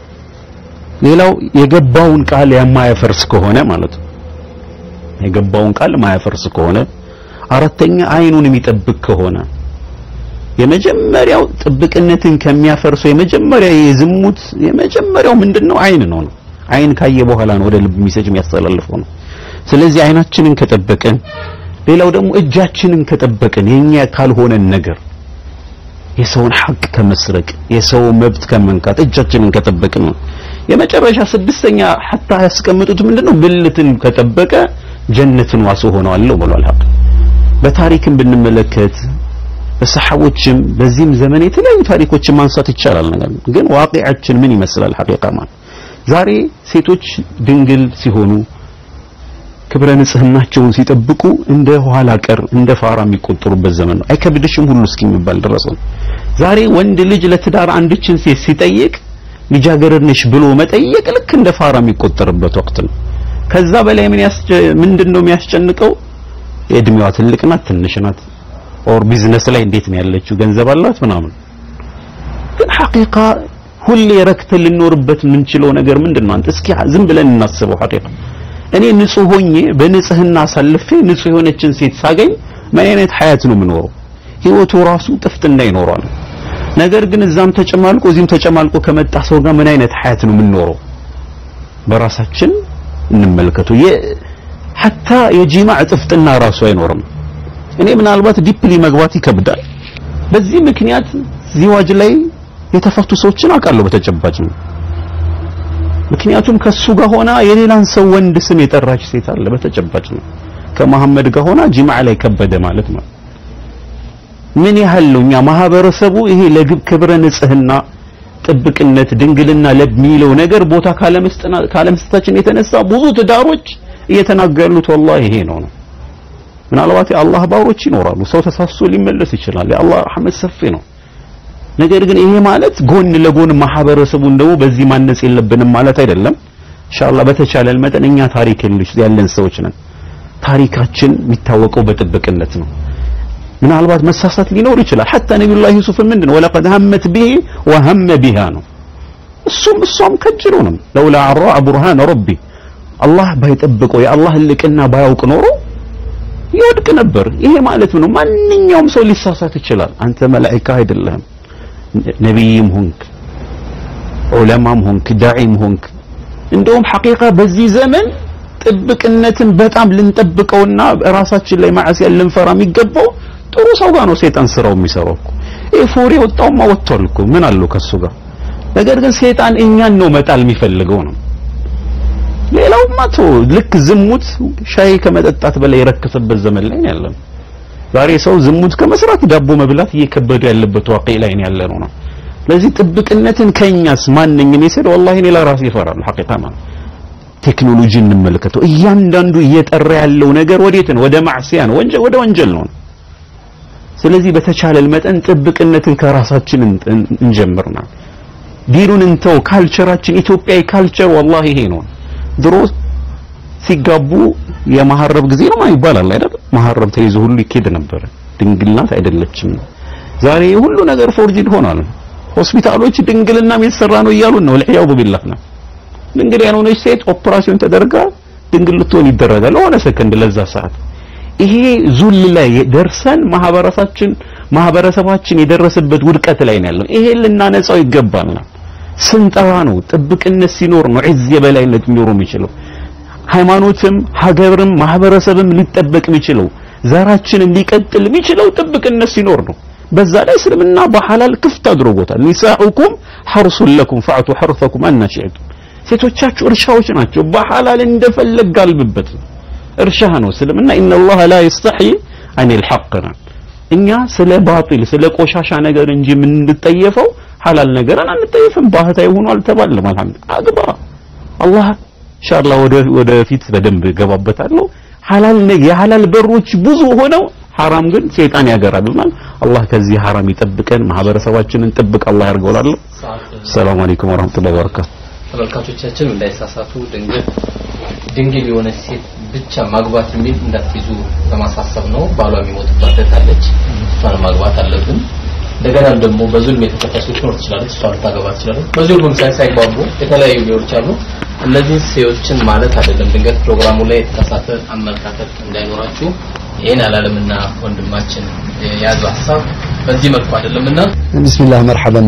ሌላው የገባውን ቃል የማያፈርስ ከሆነ ማለት ነው የገባውን ቃል ማያፈርስ ከሆነ አራተኛ አይኑን የሚጠብቅ ከሆነ የመጀመሪያው ጥብቅነትን ከሚያፈርሰው የመጀመሪያ የዝሙት የመጀመሪያው ምንድነው አይን ነው ነው አይን ካየ በኋላ ነው ወደ ልብ ሚሰጅ የሚያስተላልፈው ነው ስለዚህ አይናችንን ከጠበቅን ሌላው ደግሞ እጃችንን ከጠበቅን የኛ ካልሆነን ነገር የሰውን ሐቅ ከመስረቅ የሰው መብት ከመንካት እጃችንን ከጠበቅን ነው የመጨረሻ ስድስተኛ ሐታ ያስቀምጡት ምንድነው ብልትን ከጠበቀ ጀነትን ዋስ ሆነዋለሁ ብሏል ሐቅ በታሪክም ብንመለከት በሰሐቦችም በዚህም ዘመን የተለያዩ ታሪኮችን ማንሳት ይቻላል ነገር ግን ዋቂዓችን ምን ይመስላል ሐቂቃ ማለት ዛሬ ሴቶች ድንግል ሲሆኑ ክብረ ንጽህናቸውን ሲጠብቁ እንደ ኋላ ቀር እንደ ፋራ የሚቆጠሩበት ዘመን ነው አይከብድሽም ሁሉ እስኪሚባል ድረስ ነው ዛሬ ወንድ ልጅ ለትዳር አንድችን ሴት ሲጠይቅ ልጃገረድ ነሽ ብሎ መጠየቅ ልክ እንደ ፋራ የሚቆጠርበት ወቅት ነው ከዛ በላይ ምን ምንድነው የሚያስጨንቀው የእድሜዋ ትልቅ ናት ትንሽ ናት ኦር ቢዝነስ ላይ እንዴት ነው ያለችው ገንዘብ አላት ምናምን ግን ሐቂቃ ሁሌ ረክተን ልኖርበት የምንችለው ነገር ምንድን ነው አንተ እስኪ ዝም ብለን እናስበው ሐቂቃ እኔ ንጹህ ሆኜ በንጽህና አሳልፌ ንጹህ የሆነችን ሴት ሳገኝ ምን አይነት ሀያት ነው የምኖረው ህይወቱ ራሱ ጥፍጥና ይኖራል ነገር ግን እዛም ተጨማልቆ እዚህም ተጨማልቆ ከመጣ ሰው ጋር ምን አይነት ሀያት ነው የምንኖረው በራሳችን እንመልከቱ ሐታ የጂማዕ ጥፍጥና ራሱ አይኖርም እኔ ምናልባት ዲፕሊ መግባት ይከብዳል በዚህ ምክንያት ዚዋጅ ላይ የተፈቱ ሰዎችን አውቃለሁ በተጨባጭ ነው ምክንያቱም ከሱ ጋር ሆና የሌላን ሰው ወንድ ስም የጠራች ሴት አለ በተጨባጭ ነው ከመሐመድ ጋር ሆና ጂማዕ ላይ ከበደ ማለት ነው ምን ያህል ነው እኛ ማህበረሰቡ ይሄ ለግብ ክብረ ንጽህና ጥብቅነት ድንግልና ለሚለው ነገር ቦታ ካለመስጠና ካለመስጠታችን የተነሳ ብዙ ትዳሮች እየተናገሩት ወላሂ ይሄ ነው ነው ምናልባት የአላህ ባሮች ይኖራሉ ሰው ተሳስቶ ሊመለስ ይችላል የአላህ ረህመት ሰፊ ነው ነገር ግን ይሄ ማለት ጎን ለጎን ማህበረሰቡን ደግሞ በዚህ ማነጽ የለብንም ማለት አይደለም ኢንሻአላህ በተቻለን መጠን እኛ ታሪክ ያለን ሰዎች ነን ታሪካችን የሚታወቀው በጥብቅነት ነው ምናልባት መሳሳት ሊኖር ይችላል ሐታ ነቢዩላህ ዩሱፍ ምንድነው ወለቀድ ሀመት ቢሂ ወሀመ ቢሃ ነው እሱም እሷም ከጅሎ ነው ለውላ አራ ቡርሃን ረቢ አላህ ባይጠብቀው የአላህ ልቅና ባያውቅ ኖሮ ይወድቅ ነበር ይሄ ማለት ነው ማንኛውም ሰው ሊሳሳት ይችላል አንተ መላእክት አይደለህም ነቢይም ሆንክ ዑለማም ሆንክ ዳዒም ሆንክ እንደውም ሐቂቃ በዚህ ዘመን ጥብቅነትን በጣም ልንጠብቀውና ራሳችን ላይ ማዕሲያ ልንፈራ የሚገባው ጥሩ ሰው ጋር ነው ሰይጣን ስራው የሚሰራው እኮ ይሄ ፎሬ ወጣውማ ወጥቷል እኮ ምን አለው ከሱ ጋር ነገር ግን ሰይጣን እኛን ነው መጣል የሚፈልገው ነው ሌላውማ ቶ ልክ ዝሙት ሻይ ከመጠጣት በላይ የረከሰበት ዘመን ላይ ያለን ዛሬ ሰው ዝሙት ከመስራት ዳቦ መብላት እየከበደ ያለበት ዋቂ ላይ ያለ ነው ነው ለዚህ ጥብቅነትን ከኛስ ማንኝም የሰደ ወላሂ እኔ ለራሴ ይፈራል ሐቂቃ ማለት ቴክኖሎጂ እንመልከተው እያንዳንዱ እየጠራ ያለው ነገር ወዴት ነው ወደ ማዕሲያ ነው ወንጀል ወደ ወንጀል ነው ስለዚህ በተቻለን መጠን ጥብቅነትን ከራሳችን እን- እንጀምርና ዲኑን እንተው። ካልቸራችን ኢትዮጵያዊ ካልቸር ወላሂ ይሄ ነው። ድሮ ሲጋቡ የመሐረብ ጊዜ ነው ማለት ይባላል አይደል? መሐረብ ተይዞ ሁሉ ይኬድ ነበረ። ድንግልናት አይደለችም ነው። ዛሬ ሁሉ ነገር ፎርጂድ ሆኗል። ሆስፒታሎች ድንግልና የተሰራ ነው እያሉን ነው። ለሕያው ቢላህ ነው። ድንግል ያልሆነች ሴት ኦፕራሲዮን ተደርጋ ድንግል ልትሆን ይደረጋል ለሆነ ሰከንድ ለዛ ሰዓት። ይሄ ዙል ላይ ደርሰን ማህበረሰባችን ማህበረሰባችን የደረሰበት ውድቀት ላይ ነው ያለው። ይሄ ልናነጻው ይገባናል። ስንጠራ ነው ጥብቅነት ሲኖር ነው ዒዝ የበላይነት ሊኖር የሚችለው። ሃይማኖትም ሀገርም ማህበረሰብም ሊጠበቅ የሚችለው ዘራችንም ሊቀጥል የሚችለው ጥብቅነት ሲኖር ነው። በዛ ላይ እስልምና በሐላል ክፍት አድርጎታል። ኒሳኡኩም ሐርሱን ለኩም ፈዕቱ ሐርፈኩም አና ሺዕቱም ሴቶቻችሁ እርሻዎች ናቸው። በሐላል እንደፈለግ ጋልብበት ነው። እርሻ ነው እስልምና። ኢነላህ ላ የስተሕይ አኒል ሐቅ ነው። እኛ ስለ ባጢል ስለ ቆሻሻ ነገር እንጂ የምንጠየፈው ሐላል ነገርን አንጠየፍም። ባህታዊ ሆኖ አልተባለም። አልሐምዱሊላህ አግባ አላህ ኢንሻአላህ ወደ ወደፊት በደንብ ገባበታለሁ። ሐላል ነገ የሐላል በሮች ብዙ ሆነው ሐራም ግን ሸይጣን ያገራልናል። አላህ ከዚህ ሐራም ይጠብቀን። ማህበረሰባችንን ጥብቅ አላህ ያርገውላለሁ። ሰላም አለይኩም ወራህመቱላሂ ወበረካቱ። ተመልካቾቻችን እንዳይሳሳቱ ድንግል ድንግል የሆነች ሴት ብቻ ማግባት የሚል እንዳትይዙ ለማሳሰብ ነው። ባሏ የሚሞትባት እህት አለች፣ እሷን ማግባት አለብን። እንደገና ደግሞ በዙልም የተጠቀሱ ትኖር ትችላለች፣ እሷ ልታገባ ትችላለች። በዙልም ሳይ ሳይግባቡ የተለያዩ ሊሆን ይችላሉ። እነዚህ ሴዎችን ማለት አይደለም። ድንገት ፕሮግራሙ ላይ የተሳሳተ አመለካከት እንዳይኖራችሁ ይሄን አላለምና ወንድማችን የያዘው ሀሳብ በዚህ መልኩ አይደለምና ቢስሚላህ መርሐበን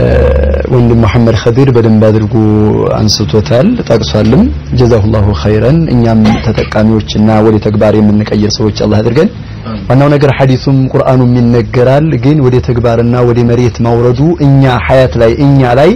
ወንድም መሐመድ ኸዲር በደንብ አድርጎ አንስቶታል ጠቅሷልም ጀዛሁላሁ ኸይረን እኛም ተጠቃሚዎችና ወደ ተግባር የምንቀይር ሰዎች አላህ አድርገን ዋናው ነገር ሐዲሱም ቁርአኑም ይነገራል ግን ወደ ተግባርና ወደ መሬት ማውረዱ እኛ ሐያት ላይ እኛ ላይ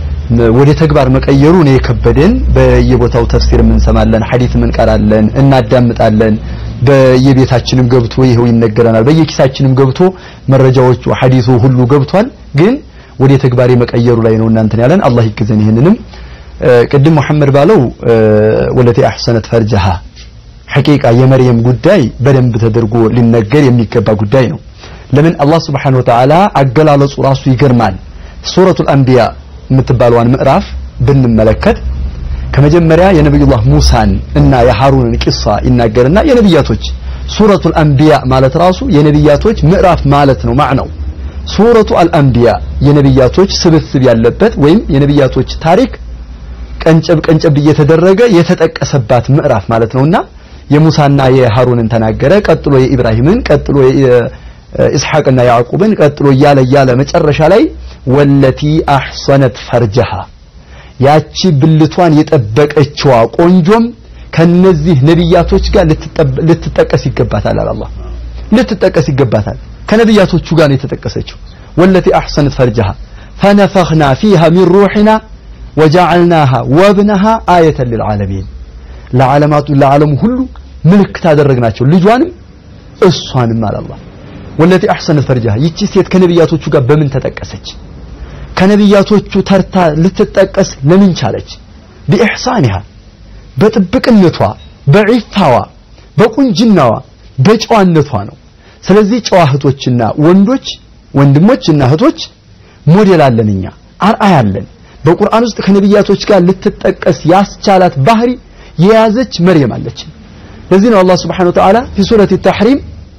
ወደ ተግባር መቀየሩ ነው የከበደን በየቦታው ተፍሲር እንሰማለን ሐዲስም እንቀራለን እናዳምጣለን በየቤታችንም ገብቶ ይሄው ይነገረናል በየኪሳችንም ገብቶ መረጃዎቹ ሐዲሱ ሁሉ ገብቷል ግን ወደ ተግባር የመቀየሩ ላይ ነው እናንተን ያለን አላህ ይገዘን ይሄንንም ቅድም መሐመድ ባለው ወለቴ አህሰነት ፈርጀሃ ሐቂቃ የመርየም ጉዳይ በደንብ ተደርጎ ሊነገር የሚገባ ጉዳይ ነው ለምን አላህ Subhanahu Wa Ta'ala አገላለጹ ራሱ ይገርማል ሱረቱል አንቢያ የምትባለዋን ምዕራፍ ብንመለከት ከመጀመሪያ የነብዩላህ ሙሳን እና የሃሩንን ቂሳ ይናገርና የነብያቶች ሱረቱል አንቢያ ማለት ራሱ የነብያቶች ምዕራፍ ማለት ነው ማዕናው ሱረቱ አልአንቢያ የነብያቶች ስብስብ ያለበት ወይም የነብያቶች ታሪክ ቀንጨብ ቀንጨብ እየተደረገ የተጠቀሰባት ምዕራፍ ማለት ነውና የሙሳና የሃሩንን ተናገረ ቀጥሎ የኢብራሂምን ቀጥሎ የኢስሐቅና ያዕቁብን ቀጥሎ እያለ እያለ መጨረሻ ላይ ወለቲ አሕሰነት ፈርጀሃ ያቺ ብልቷን የጠበቀችዋ ቆንጆም ከነዚህ ነብያቶች ጋር ልትጠቀስ ይገባታል አለ አላህ ልትጠቀስ ይገባታል ከነብያቶቹ ጋር ነው የተጠቀሰችው ወለቲ አሕሰነት ፈርጀሃ ፈነፈኽና ፊሃ ሚን ሩሕና ወጀዐልናሃ ወብነሃ አየተን ልልዓለሚን ለዓለማቱ ለዓለሙ ሁሉ ምልክት አደረግናቸው ልጇንም እሷንም አለ አላህ ወለቲ አሕሰነት ፈርጀሃ ይቺ ሴት ከነብያቶቹ ጋር በምን ተጠቀሰች ከነብያቶቹ ተርታ ልትጠቀስ ለምን ቻለች ቢኢሕሳኒሃ በጥብቅነቷ በዒፋዋ በቁንጅናዋ በጨዋነቷ ነው ስለዚህ ጨዋ እህቶችና ወንዶች ወንድሞችና እህቶች ሞዴል አለን እኛ አርአያ አለን በቁርአን ውስጥ ከነብያቶች ጋር ልትጠቀስ ያስቻላት ባህሪ የያዘች መርየም አለች ለዚህ ነው አላህ Subhanahu Wa Ta'ala في سورة التحريم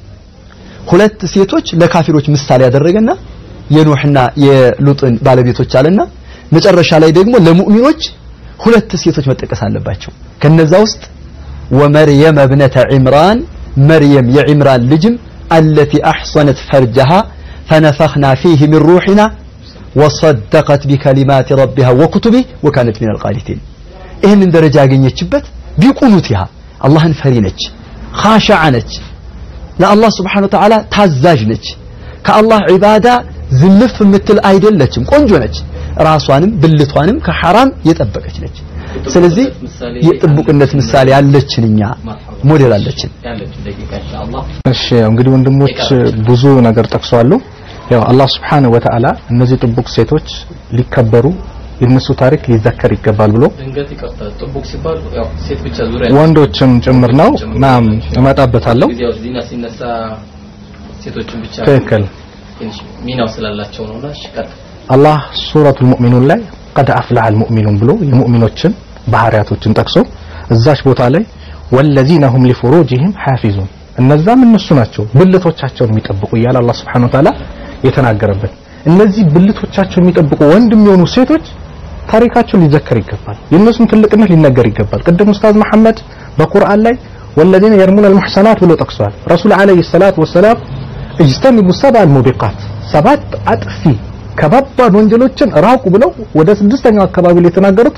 ሁለት ሴቶች ለካፊሮች ምሳሌ ያደረገና የኖህና የሉጥን ባለቤቶች አለና መጨረሻ ላይ ደግሞ ለሙእሚኖች ሁለት ሴቶች መጠቀስ አለባቸው ከነዛ ውስጥ ወመርየም ابنة عمران مريم የዒምራን ልጅም التي أحصنت فرجها فنفخنا فيه من روحنا وصدقت بكلمات ربها وكتبه وكانت من القانتين ይህንን ደረጃ ያገኘችበት ቢቁኑቲሃ አላህን ፈሪ ነች ኻሻዓ ነች ለአላህ ስብሓን ወተዓላ ታዛዥ ነች ከአላህ ዒባዳ ዝልፍ የምትል አይደለችም ቆንጆ ነች ራሷንም ብልቷንም ከሐራም የጠበቀች ነች ስለዚህ የጥቡቅነት ምሳሌ ያለችን እኛ ሞዴል አለችን እሺ እንግዲህ ወንድሞች ብዙ ነገር ጠቅሰዋሉ ያው አላህ Subhanahu Wa Ta'ala እነዚህ ጥቡቅ ሴቶች ሊከበሩ የነሱ ታሪክ ሊዘከር ይገባል ብሎ ድንገት ይቀርታል ጥቡቅ ሲባል ያው ሴት ብቻ ዙሪያ ወንዶችም ጭምር ነው ናም እመጣበታለሁ ጊዜው ዚና ሲነሳ ሴቶችን ብቻ ትክክል ትንሽ ሚናው ስላላቸው ነውና እሺ ቀጥል አላህ ሱረቱል ሙእሚኑን ላይ ቀድ አፍለሐል ሙእሚኑን ብሎ የሙእሚኖችን ባህሪያቶችን ጠቅሶ እዛች ቦታ ላይ ወለዚነ ሁም ሊፉሩጅህም ሐፊዙን እነዛም እነሱ ናቸው ብልቶቻቸውን የሚጠብቁ እያለ አላህ Subhanahu Wa Ta'ala የተናገረበት እነዚህ ብልቶቻቸውን የሚጠብቁ ወንድ የሚሆኑ ሴቶች ታሪካቸው ሊዘከር ይገባል የእነሱም ትልቅነት ሊነገር ይገባል ቅድም ኡስታዝ መሐመድ በቁርአን ላይ ወለዚነ የርሙን አልሙሕሰናት ብሎ ጠቅሷል ረሱል አለይሂ ሰላቱ ወሰላም እጅተኒቡ ሰብዐ አልሙቢቃት ሰባት አጥፊ ከባባድ ወንጀሎችን ራቁ ብለው ወደ ስድስተኛው አካባቢ ላይ የተናገሩት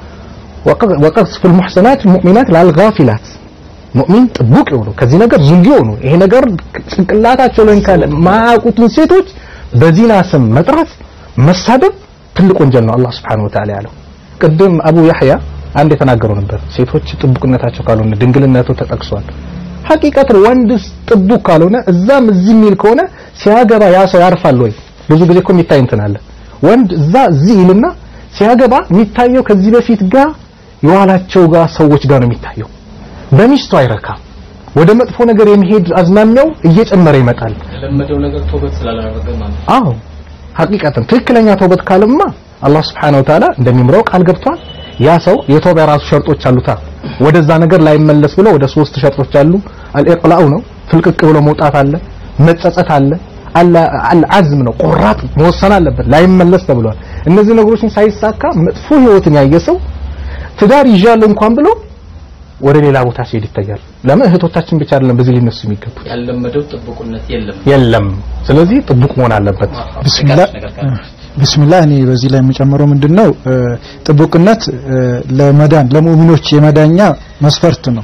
ወቀዝፍ المحسنات المؤمنات للغافلات ሙእሚን ጥቡቅ የሆኑ ከዚህ ነገር ዝንጊ የሆኑ ይሄ ነገር ጭንቅላታቸው ላይ ካለ ማያውቁትን ሴቶች በዚና ስም መጥራት መሳደብ ትልቅ ወንጀል ነው አላህ Subhanahu Wa Ta'ala ያለው ቅድም አቡ ያህያ አንድ የተናገሩ ነበር ሴቶች ጥቡቅነታቸው ካልሆነ ድንግልነቱ ተጠቅሷል ሐቂቀት ወንድ ጥቡቅ ካልሆነ እዛም እዚህ የሚል ከሆነ ሲያገባ ያ ሰው ያርፋል ወይ ብዙ ጊዜ እኮ የሚታይ እንትን አለ ወንድ እዛ እዚህ ይልና ሲያገባ የሚታየው ከዚህ በፊት ጋር የዋላቸው ጋር ሰዎች ጋር ነው የሚታየው በሚስቱ አይረካም ወደ መጥፎ ነገር የሚሄድ አዝማሚያው እየጨመረ ይመጣል የለመደው ነገር ተውበት ስላላደረገ ማለት ነው። አዎ ሐቂቀትን ትክክለኛ ተውበት ካለማ አላህ Subhanahu Wa Ta'ala እንደሚምረው ቃል ገብቷል ያ ሰው የተውባ የራሱ ሸርጦች አሉታ ወደዛ ነገር ላይመለስ ብሎ ወደ ሶስት ሸርጦች አሉ አልኢቅላኡ ነው ፍልቅቅ ብሎ መውጣት አለ መጸጸት አለ አልዓዝም ነው ቆራጥ መወሰን አለበት ላይመለስ ተብሏል እነዚህ ነገሮችን ሳይሳካ መጥፎ ህይወትን ያየ ሰው ትዳር ይዣለሁ እንኳን ብሎ ወደ ሌላ ቦታ ሲሄድ ይታያል ለምን እህቶቻችን ብቻ አይደለም በዚህ ሊነሱ የሚገቡት ያለመደው ጥብቁነት የለም የለም ስለዚህ ጥቡቅ መሆን አለበት ቢስሚላህ ቢስሚላህ እኔ በዚህ ላይ የሚጨምረው ምንድነው ጥቡቅነት ለመዳን ለሙእሚኖች የመዳኛ መስፈርት ነው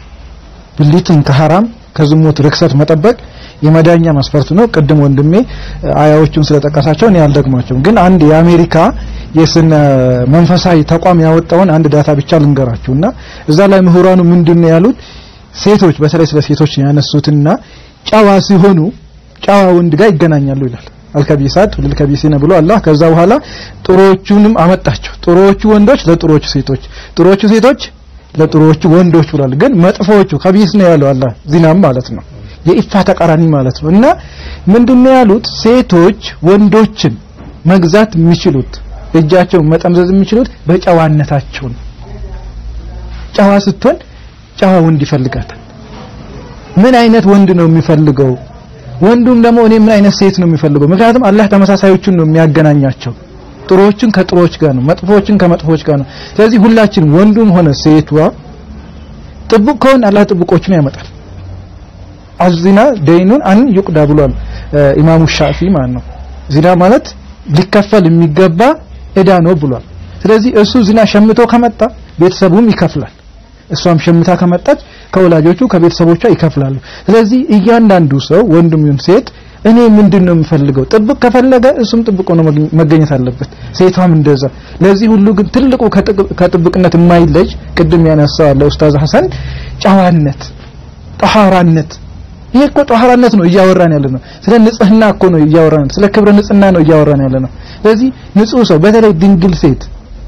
ብልትን ከሐራም ከዝሙት ርክሰት መጠበቅ የመዳኛ መስፈርት ነው ቅድም ወንድሜ አያዎቹን ስለጠቀሳቸው እኔ አልደግማቸውም ግን አንድ የአሜሪካ የስነ መንፈሳዊ ተቋም ያወጣውን አንድ ዳታ ብቻ ልንገራችሁና እዛ ላይ ምሁራኑ ምንድነው ያሉት ሴቶች በተለይ ስለ ሴቶች ያነሱትና ጨዋ ሲሆኑ ጨዋ ወንድ ጋር ይገናኛሉ ይላል አልከቢሳት ለልከቢሲነ ብሎ አላህ ከዛ በኋላ ጥሮቹንም አመጣቸው ጥሮቹ ወንዶች ለጥሮቹ ሴቶች ጥሮቹ ሴቶች ለጥሮቹ ወንዶች ብሏል ግን መጥፎቹ ከቢስ ነው ያለው አላህ ዚናም ማለት ነው የኢፋ ተቃራኒ ማለት ነው እና ምንድነው ያሉት ሴቶች ወንዶችን መግዛት የሚችሉት እጃቸውን መጠምዘዝ የሚችሉት በጨዋነታቸው ነው ጨዋ ስትሆን ጨዋ ወንድ ይፈልጋታል ምን አይነት ወንድ ነው የሚፈልገው ወንዱም ደግሞ እኔ ምን አይነት ሴት ነው የሚፈልገው ምክንያቱም አላህ ተመሳሳዮቹን ነው የሚያገናኛቸው ጥሩዎችን ከጥሩዎች ጋር ነው መጥፎዎችን ከመጥፎዎች ጋር ነው ስለዚህ ሁላችንም ወንዱም ሆነ ሴቷ ጥቡቅ ከሆነ አላህ ጥቡቆችን ያመጣል አዚና ደይኑን አን ይቁዳ ብሏል ኢማሙ ሻፊ ማለት ነው ዚና ማለት ሊከፈል የሚገባ እዳ ነው ብሏል ስለዚህ እሱ ዚና ሸምቶ ከመጣ ቤተሰቡም ይከፍላል እሷም ሸምታ ከመጣች ከወላጆቹ ከቤተሰቦቿ ይከፍላሉ ስለዚህ እያንዳንዱ ሰው ወንድም ይሁን ሴት እኔ ምንድን ነው የምፈልገው ጥብቅ ከፈለገ እሱም ጥብቅ ሆኖ መገኘት አለበት ሴቷም እንደዛ ለዚህ ሁሉ ግን ትልቁ ከጥብቅነት የማይለጅ ቅድም ያነሳው አለ ኡስታዝ ሐሰን ጨዋነት ጠሃራነት ይሄ እኮ ጠሃራነት ነው እያወራን ያለ ነው ስለ ንጽህና እኮ ነው እያወራን ስለ ክብረ ንጽህና ነው እያወራን ያለ ነው ስለዚህ ንጹህ ሰው በተለይ ድንግል ሴት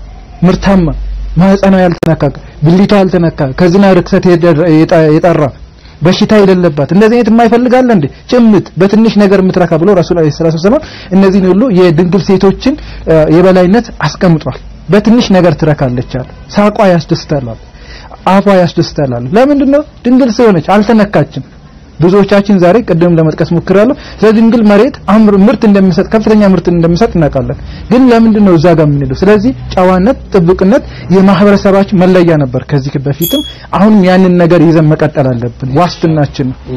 ምርታማ ማህፀኗ ያልተነካ ብልቷ ያልተነካ ከዝና ርክሰት የጠራ በሽታ የሌለባት እንደዚህ አይነት የማይፈልጋለ እንዴ ጭምት በትንሽ ነገር የምትረካ ብሎ ረሱል አለይሂ ሰላቱ ወሰለም እነዚህን ሁሉ የድንግል ሴቶችን የበላይነት አስቀምጧል በትንሽ ነገር ትረካለች አለ ሳቋ ያስደስታል አፏ ያስደስታል ለምንድን ነው ድንግል ስለሆነች አልተነካችም ብዙዎቻችን ዛሬ ቅድም ለመጥቀስ ሞክራለሁ ስለ ድንግል መሬት አምር ምርት እንደሚሰጥ ከፍተኛ ምርት እንደሚሰጥ እናውቃለን ግን ለምንድን ነው እዛ ጋር የምንሄደው ስለዚህ ጨዋነት ጥብቅነት የማህበረሰባችን መለያ ነበር ከዚህ በፊትም አሁንም ያንን ነገር ይዘን መቀጠል አለብን ዋስትናችን ነው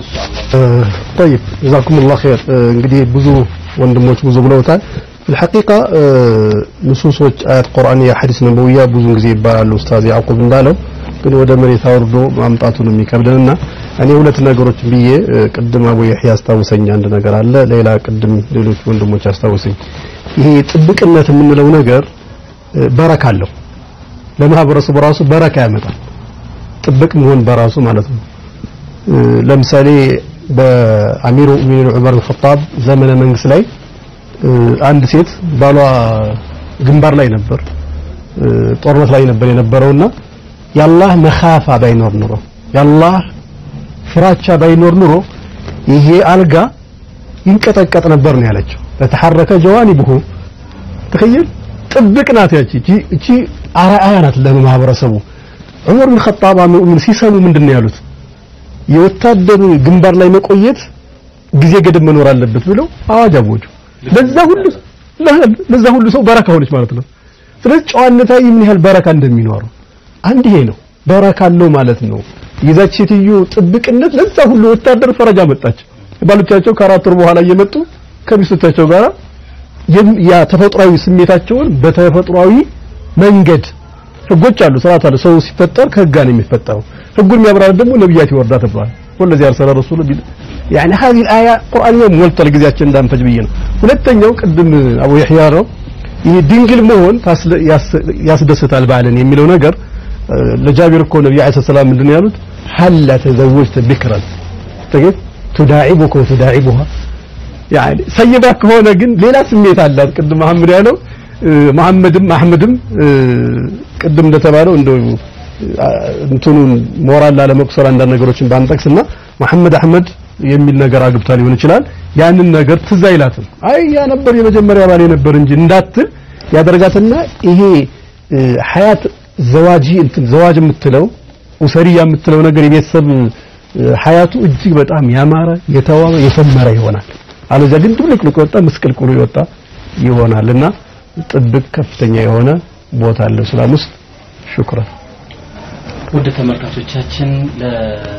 طيب جزاكم الله خير እንግዲህ ብዙ ወንድሞች ብዙ ብለውታል في الحقيقة ንሱሶች አያት ቁርአንያ ሐዲስ ነበውያ ብዙን ጊዜ ይባላሉ ኡስታዝ ያዕቁብ እንዳለው ግን ወደ መሬት አውርዶ ማምጣቱ ነው የሚከብደንና እኔ ሁለት ነገሮች ብዬ ቅድም አቡ ይህያ አስታውሰኝ አንድ ነገር አለ ሌላ ቅድም ሌሎች ወንድሞች አስታውሰኝ ይሄ ጥብቅነት የምንለው ነገር በረካ አለው ለማህበረሰቡ ራሱ በረካ ያመጣል ጥብቅ መሆን በራሱ ማለት ነው ለምሳሌ በአሚሩ ሙእሚኒን ዑመር አልኸጣብ ዘመነ መንግስት ላይ አንድ ሴት ባሏ ግንባር ላይ ነበር ጦርነት ላይ ነበር የነበረውና የአላህ መኻፋ ባይኖር ኑሮ የአላህ ፍራቻ ባይኖር ኑሮ ይሄ አልጋ ይንቀጠቀጥ ነበር ነው ያለችው ለተሐረከ ጀዋኒብሁ ተኸየል ጥብቅ ናት ያቺ እቺ- እቺ አርአያ ናት ለማህበረሰቡ ዑመር ብን ኸጣብ ምን ሲሰሙ ምንድን ነው ያሉት የወታደር ግንባር ላይ መቆየት ጊዜ ገደብ መኖር አለበት ብለው አዋጅ አወጁ ለዛ ሁሉ ለዛ ሁሉ ሰው በረካ ሆነች ማለት ነው ስለዚህ ጨዋነታዊ ምን ያህል በረካ እንደሚኖረው አንድ ይሄ ነው በረካ አለው ማለት ነው የዛች ሴትዮ ጥብቅነት ለዛ ሁሉ ወታደር ፈረጃ መጣች ባሎቻቸው ከአራት ወር በኋላ እየመጡ ከሚስቶቻቸው ጋር የም- ያ ተፈጥሯዊ ስሜታቸውን በተፈጥሯዊ መንገድ ህጎች አሉ ስርዓት አለ ሰው ሲፈጠር ከህግ ጋር ነው የሚፈጠረው ህጉን የሚያብራራ ደግሞ ነብያት ይወርዳ ተብሏል ወለዚህ አርሰለ ረሱሉ ቢል يعني هذه الآية قرآنية ሞልቷል ጊዜያችን እንዳንፈጅ ብዬ ነው ሁለተኛው ቅድም አቡ ይህያ ነው ይሄ ድንግል መሆን ታስለ- ያስ- ያስደስታል ባልን የሚለው ነገር እ፣ ለጃቢር እኮ ነብዩ አለይሂ ሰላም ምንድን ነው ያሉት ሀላ ተዘወጅተ ቢክራን ተገት ቱዳዒቡከ ወቱዳዒቡሃ ያኒ ሰይባ ከሆነ ግን ሌላ ስሜት አላት ቅድም መሐመድ ያለው እ፣ መሐመድም አህመድም እ፣ ቅድም እንደተባለው እንደው እ፣ እንትኑን ሞራል ላለመቁሰል አንዳንድ ነገሮችን ባንጠቅስና መሐመድ አህመድ የሚል ነገር አግብታ ሊሆን ይችላል ያንን ነገር ትዝ አይላትም አይ ያ ነበር የመጀመሪያ ባሌ ነበር እንጂ እንዳትል ያደርጋትና ይሄ እ፣ ሀያት ዘዋጂ እንትን ዘዋጅ የምትለው ኡሰሪያ የምትለው ነገር የቤተሰብ እ፣ ሀያቱ እጅግ በጣም ያማረ የተዋበ የሰመረ ይሆናል አለዚያ ግን ድብልቅልቅ የወጣ ምስቅልቅሉ የወጣ ይሆናልና ጥብቅ ከፍተኛ የሆነ ቦታ አለው እስላም ውስጥ ሹክራን ውድ ተመልካቾቻችን ለ-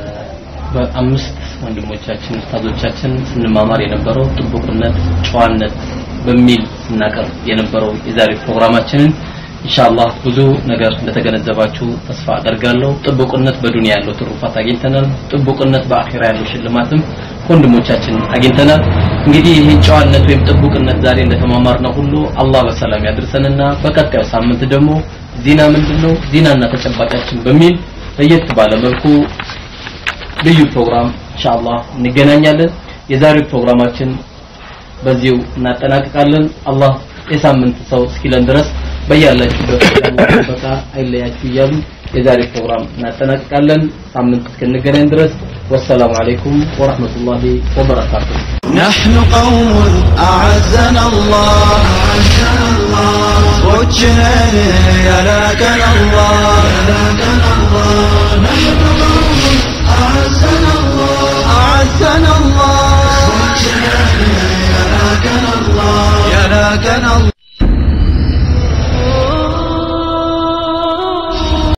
በአምስት ወንድሞቻችን ኡስታዞቻችን ስንማማር የነበረው ጥቡቅነት፣ ጨዋነት በሚል ስናቀርብ የነበረው የዛሬ ፕሮግራማችንን ኢንሻአላህ ብዙ ነገር እንደተገነዘባችሁ ተስፋ አደርጋለሁ። ጥቡቅነት በዱንያ ያለው ትሩፋት አግኝተናል። ጥቡቅነት በአኺራ ያለው ሽልማትም ከወንድሞቻችን አግኝተናል። እንግዲህ ይህን ጨዋነት ወይም ጥቡቅነት ዛሬ እንደተማማርነው ሁሉ አላህ በሰላም ያድርሰንና በቀጣዩ ሳምንት ደግሞ ዚና ምንድነው ዚናና ተጨባጫችን በሚል ለየት ባለ መልኩ ልዩ ፕሮግራም ኢንሻአላህ እንገናኛለን። የዛሬው ፕሮግራማችን በዚሁ እናጠናቅቃለን። አላህ የሳምንት ሰው እስኪለን ድረስ በያላችሁበት ያለው ጥበቃ አይለያችሁ እያሉ የዛሬ ፕሮግራም እናጠናቅቃለን። ሳምንት እስክንገናኝ ድረስ ወሰላሙ አለይኩም ወራህመቱላሂ ወበረካቱሁ። نحن قوم أعزنا الله صوتنا يا لكن الله نحن قوم أعزنا الله أعزنا الله يا لكن الله يا لكن